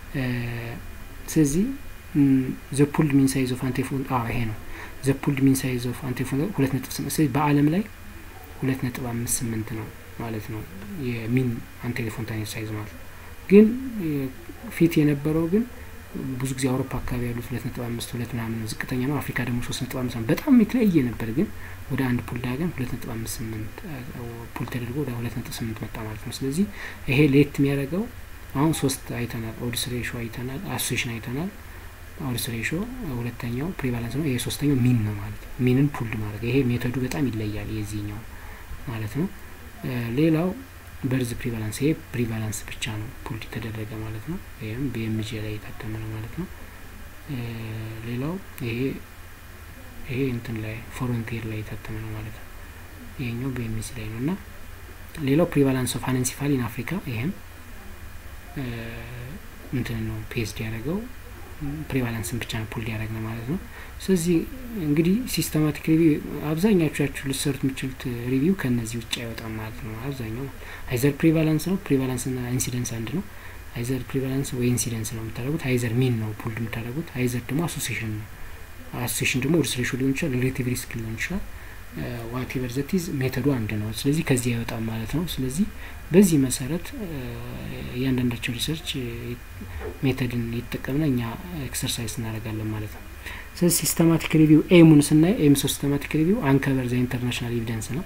ስለዚህ ዘ ፑልድ ሚን ሳይዝ ኦፍ አንቴሪየር አዎ ይሄ ነው ዘ ፑልድ ሚን ሳይዝ ኦፍ አንቴሪየር ፎንታኔል ሁለት ነጥብ ስምንት ስለዚህ በአለም ላይ ሁለት ነጥብ አምስት ስምንት ነው ማለት ነው የሚን አንቴሪየር ፎንታኔል ሳይዝ ማለት ግን ፊት የነበረው ግን ብዙ ጊዜ አውሮፓ አካባቢ ያሉት ሁለት ነጥብ አምስት ሁለት ምናምን ነው ዝቅተኛ ነው። አፍሪካ ደግሞ ሶስት ነጥብ አምስት በጣም የተለያየ ነበር። ግን ወደ አንድ ፑል ዳገን ሁለት ነጥብ አምስት ስምንት ፑል ተደርጎ ወደ ሁለት ነጥብ ስምንት መጣ ማለት ነው። ስለዚህ ይሄ ሌት የሚያደርገው አሁን ሶስት አይተናል። ኦዲስ ሬሾ አይተናል፣ አሶሴሽን አይተናል። ኦዲስ ሬሾ ሁለተኛው ፕሪቫለንስ ነው። ይሄ ሶስተኛው ሚን ነው ማለት ነው። ሚንን ፑልድ ማድረግ ይሄ ሜቶዱ በጣም ይለያል የዚህኛው ማለት ነው። ሌላው በርዝ ፕሪቫላንስ ይሄ ፕሪቫላንስ ብቻ ነው ፑልድ የተደረገ ማለት ነው። ይህም ቢኤምጂ ላይ የታተመ ነው ማለት ነው። ሌላው ይሄ ይሄ እንትን ላይ ፎሮንቲር ላይ የታተመ ነው ማለት ነው። ይሄኛው ቢኤምሲ ላይ ነው እና ሌላው ፕሪቫላንስ ኦፍ አነንሲፋል ኢን አፍሪካ ይሄም እንትን ነው ፔስድ ያደረገው ፕሪቫላንስን ብቻ ነው ፑል ያደረግ ነው ማለት ነው። ስለዚህ እንግዲህ ሲስተማቲክ ሪቪው አብዛኛዎቻችሁ ልሰሩት የምችሉት ሪቪው ከእነዚህ ውጭ አይወጣም ማለት ነው። አብዛኛው አይዘር ፕሪቫላንስ ነው፣ ፕሪቫላንስ ና ኢንሲደንስ አንድ ነው። አይዘር ፕሪቫላንስ ወይ ኢንሲደንስ ነው የምታደረጉት። አይዘር ሚን ነው ፑልድ የምታደረጉት። አይዘር ደግሞ አሶሲሽን ነው። አሶሲሽን ደግሞ ኦድስ ሬሾ ሊሆን ይችላል፣ ሪሌቲቭ ሪስክ ሊሆን ይችላል። ዋቴቨር ዘቲዝ ሜተዱ አንድ ነው። ስለዚህ ከዚህ አይወጣም ማለት ነው። ስለዚህ በዚህ መሰረት እያንዳንዳቸው ሪሰርች ሜተድን ይጠቀምና እኛ ኤክሰርሳይዝ እናደርጋለን ማለት ነው። ስለዚህ ሲስተማቲክ ሪቪው ኤሙን ስናይ ኤም ሲስተማቲክ ሪቪው አንከበር ዘ ኢንተርናሽናል ኤቪደንስ ነው።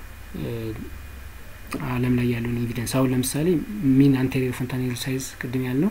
ዓለም ላይ ያለውን ኤቪደንስ አሁን ለምሳሌ ሚን አንቴሪየር ፎንታኔል ሳይዝ ቅድም ያልነው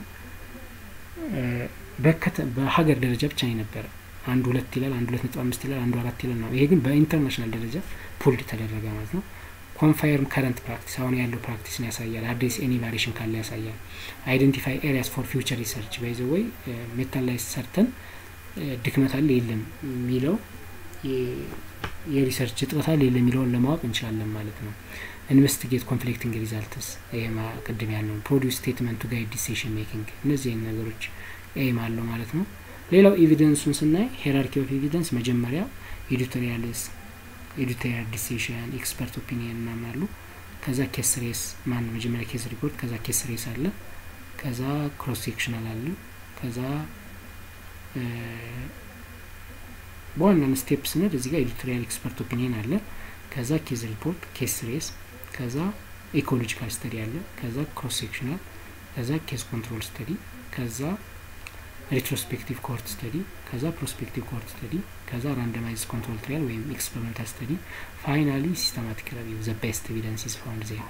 በሀገር ደረጃ ብቻ ነው የነበረ አንድ ሁለት ይላል፣ አንድ ሁለት ነጥብ አምስት ይላል፣ አንዱ አራት ይላል ነው። ይሄ ግን በኢንተርናሽናል ደረጃ ፑልድ ተደረገ ማለት ነው። ኮንፋየርም ከረንት ፕራክቲስ አሁን ያለው ፕራክቲስን ያሳያል። አዲስ ኤኒ ቫሪሽን ካለ ያሳያል። አይደንቲፋይ ኤሪያስ ፎር ፊውቸር ሪሰርች ባይዘ ወይ ሜታል ላይ ሰርተን ድክመት አለ የለም የሚለው የሪሰርች እጥረት አለ የለም የሚለውን ለማወቅ እንችላለን ማለት ነው። ኢንቨስቲጌት ኮንፍሊክቲንግ ሪዛልትስ ይሄ ቅድም ያልነው ፕሮዲውስ ስቴትመንት ቱ ጋይድ ዲሲሽን ሜኪንግ እነዚህ ነገሮች ኤም አለው ማለት ነው። ሌላው ኤቪደንሱን ስናይ ሄራርኪ ኦፍ ኤቪደንስ መጀመሪያ ኤዲቶሪያልስ ኤዲቶሪያል ዲሲሽን ኤክስፐርት ኦፒኒየን ምናምን አሉ። ከዛ ኬስ ሬስ ማን መጀመሪያ ኬስ ሪፖርት፣ ከዛ ኬስ ሬስ አለ፣ ከዛ ክሮስ ሴክሽናል አለ፣ ከዛ በዋናነት ስቴፕ ስንል እዚህ ጋር ኤዲቶሪያል ኤክስፐርት ኦፒኒየን አለ፣ ከዛ ኬስ ሪፖርት፣ ኬስ ሬስ፣ ከዛ ኢኮሎጂካል ስተዲ አለ፣ ከዛ ክሮስ ሴክሽናል፣ ከዛ ኬስ ኮንትሮል ስተዲ፣ ከዛ ሪትሮስፔክቲቭ ኮርት ስተዲ ከዛ ፕሮስፔክቲቭ ኮርት ስተዲ ከዛ ራንደማይዝ ኮንትሮል ትሪያል ወይም ኤክስፐሪመንታል ስተዲ ፋይናሊ ሲስተማቲክ ሪቪው ዘ ቤስት ኤቪደንስ ኢዝ ፋውንድ ዜር።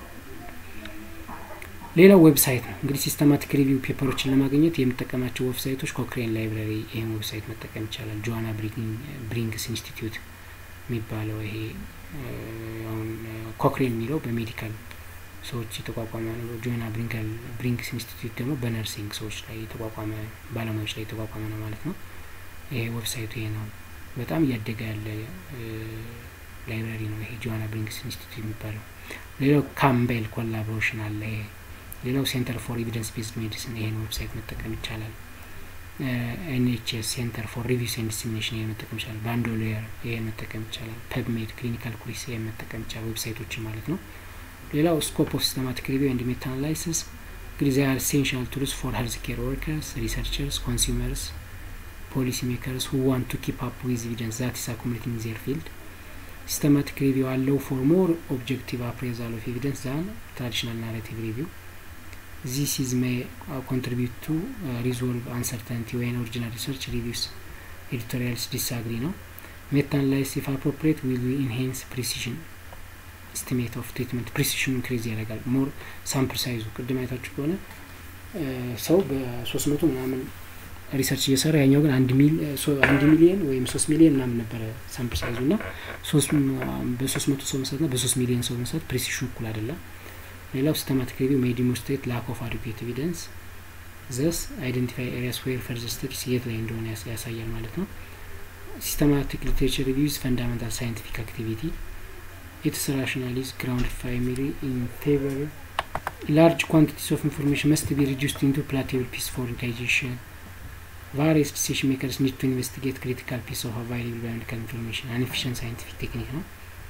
ሌላው ዌብሳይት ነው እንግዲህ ሲስተማቲክ ሪቪው ፔፐሮችን ለማግኘት የምጠቀማቸው ዌብሳይቶች ኮክሬን ላይብራሪ ይህን ዌብሳይት መጠቀም ይቻላል። ጆዋና ብሪንግስ ኢንስቲትዩት የሚባለው ይሄ አሁን ኮክሬን የሚለው በሜዲካል ሰዎች የተቋቋመ ነው። ጆና ብሪንገል ብሪንግስ ኢንስቲትዩት ደግሞ በነርሲንግ ሰዎች ላይ የተቋቋመ ባለሙያዎች ላይ የተቋቋመ ነው ማለት ነው። ይሄ ዌብሳይቱ ይሄ ነው። በጣም እያደገ ያለ ላይብራሪ ነው ይሄ ጆና ብሪንግስ ኢንስቲትዩት የሚባለው። ሌላው ካምቤል ኮላቦሬሽን አለ ይሄ። ሌላው ሴንተር ፎር ኤቪደንስ ቤዝድ ሜዲሲን ይሄን ዌብሳይት መጠቀም ይቻላል። ኤንኤችኤስ ሴንተር ፎር ሪቪውስ ኤንድ ዲስሚኔሽን ይሄን መጠቀም ይቻላል። ባንዶሊየር ይሄን መጠቀም ይቻላል። ፐብሜድ ክሊኒካል ኩሪስ ይሄን መጠቀም ይቻላል። ዌብሳይቶችን ማለት ነው። ሌላው ስኮፕ ኦፍ ሲስተማቲክ ሪቪው ኤንድ ሜታ አናላይሲስ እንግዲህ ዚይ አር ኤሴንሻል ቱልስ ፎር ሄልዝ ኬር ወርከርስ ሪሰርቸርስ ኮንሱመርስ ፖሊሲ ሜከርስ ሁ ዋንት ቱ ኪፕ አፕ ዊዝ ኤቪደንስ ዛት ኢስ አኩሙሌቲንግ ዜር ፊልድ ሲስተማቲክ ሪቪው አለው ፎር ሞር ኦብጀክቲቭ አፕሬዛል ኦፍ ኤቪደንስ ዛን ትራዲሽናል ናሬቲቭ ሪቪው ዚስ ኢዝ ሜይ ኮንትሪቢዩት ቱ ሪዞልቭ አንሰርተንቲ ወይን ኦሪጂናል ሪሰርች ሪቪውስ ኤዲቶሪያልስ ዲስአግሪ ነው ሜታ አናላይሲስ ኢፍ አፕሮፕሪየት ዊል ኢንሄንስ ፕሪሲሽን ኤስቲሜት ኦፍ ትሪትመንት ፕሪሲሽኑ ኢንክሪዝ ያደርጋል። ሞር ሳምፕል ሳይዙ ቅድም አይታችሁ ከሆነ ሰው በሶስት መቶ ምናምን ሪሰርች እየሰራ ያኛው ግን አንድ ሚሊየን ወይም ሶስት ሚሊየን ምናምን ነበረ ሳምፕል ሳይዙ እና በሶስት መቶ ሰው መስራት ና በሶስት ሚሊየን ሰው መስራት ፕሪሲሽኑ እኩል አይደለም። ሌላው ሲስተማቲክ ሪቪው ሜይ ዲሞንስትሬት ላክ ኦፍ አዲኩዌት ኤቪደንስ ዘስ አይደንቲፋይ ኤሪያስ ዌር ፈርዘር ስተዲስ የት ላይ እንደሆነ ያሳያል ማለት ነው። ሲስተማቲክ ሊትሬቸር ሪቪውስ ፈንዳሜንታል ሳይንቲፊክ አክቲቪቲ its rationale is grounded primarily in favor large quantities of information must be reduced into palatable piece for digestion various decision makers need to investigate critical piece of available biomedical information an efficient scientific technique ነው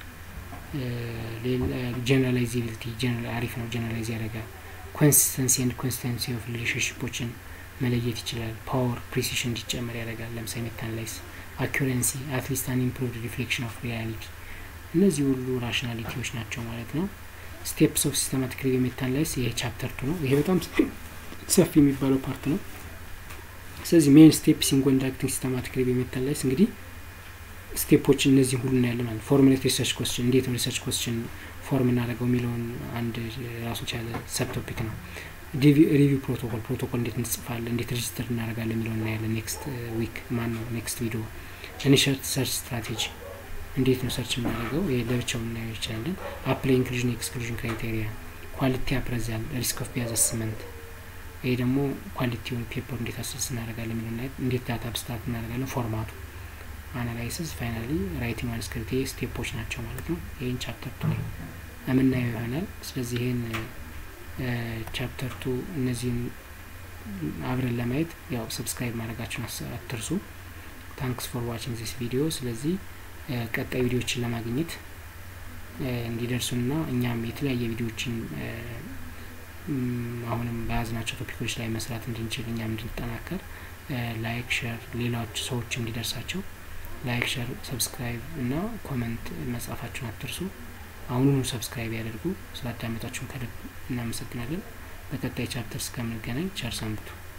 ጀነራላይዜቢሊቲ አሪፍ ነው ጀነራላይዝ ያደርጋል ኮንሲስተንሲ ኤንድ ኮንሲስተንሲ ኦፍ ሪሌሽንሽፖችን መለየት ይችላል ፓወር ፕሪሲሽን እንዲጨመር ያደርጋል ለምሳሌ ሜታናላይዝ አኪረንሲ አትሊስት አን ኢምፕሩቭድ ሪፍሌክሽን ኦፍ ሪያሊቲ እነዚህ ሁሉ ራሽናሊቲዎች ናቸው ማለት ነው። ስቴፕስ ኦፍ ሲስተማቲክ ሪቪው ሜታናላይሲስ ይሄ ቻፕተር ቱ ነው። ይሄ በጣም ሰፊ የሚባለው ፓርት ነው። ስለዚህ ሜን ስቴፕስ ኢን ኮንዳክቲንግ ሲስተማቲክ ሪቪው ሜታናላይሲስ እንግዲህ ስቴፖች እነዚህ ሁሉ እናያለን ማለት ፎርሙሌት ሪሰርች ኮስችን እንዴት ነው ሪሰርች ኮስችን ፎርም እናደርገው የሚለውን አንድ ራሱን ቻለ ሰብ ቶፒክ ነው። ሪቪው ፕሮቶኮል ፕሮቶኮል እንዴት እንጽፋለን፣ እንዴት ሬጅስተር እናደርጋለን የሚለውን እናያለን። ኔክስት ዊክ ማን ነው ኔክስት ቪዲዮ ኢኒሽት ሰርች ስትራቴጂ እንዴት ነው ሰርች የምናደርገው? ይሄ ለብቻው እናየው ይችላለን። አፕላይ ኢንክሉዥን ኤክስክሉዥን ክራይቴሪያ ኳሊቲ አፕረዛል ሪስክ ኦፍ ቢያዝ አስመንት ይሄ ደግሞ ኳሊቲውን ፔፐር እንዴት አሰስ እናደርጋለን የሚለው እንዴት ዳታ አብስትራክት እናደርጋለን ፎርማቱ አናላይሲስ ፋይናሊ ራይቲንግ ማንስክሪፕት ይሄ ስቴፖች ናቸው ማለት ነው ይህን ቻፕተር ቱ ላይ የምናየው ይሆናል ስለዚህ ይህን ቻፕተር ቱ እነዚህን አብረን ለማየት ያው ሰብስክራይብ ማድረጋችሁን አትርሱ ታንክስ ፎር ዋችንግ ዚስ ቪዲዮ ስለዚህ ቀጣይ ቪዲዮዎችን ለማግኘት እንዲደርሱና እኛም የተለያየ ቪዲዮዎችን አሁንም በያዝናቸው ቶፒኮች ላይ መስራት እንድንችል እኛም እንድንጠናከር ላይክ ሸር ሌሎች ሰዎች እንዲደርሳቸው ላይክ ሸር ሰብስክራይብ እና ኮመንት መጻፋችሁን አትርሱ አሁኑኑ ሰብስክራይብ ያደርጉ ስላዳመጣችሁን ከልብ እናመሰግናለን በቀጣይ ቻፕተር እስከምንገናኝ ቸር ሰንብቱ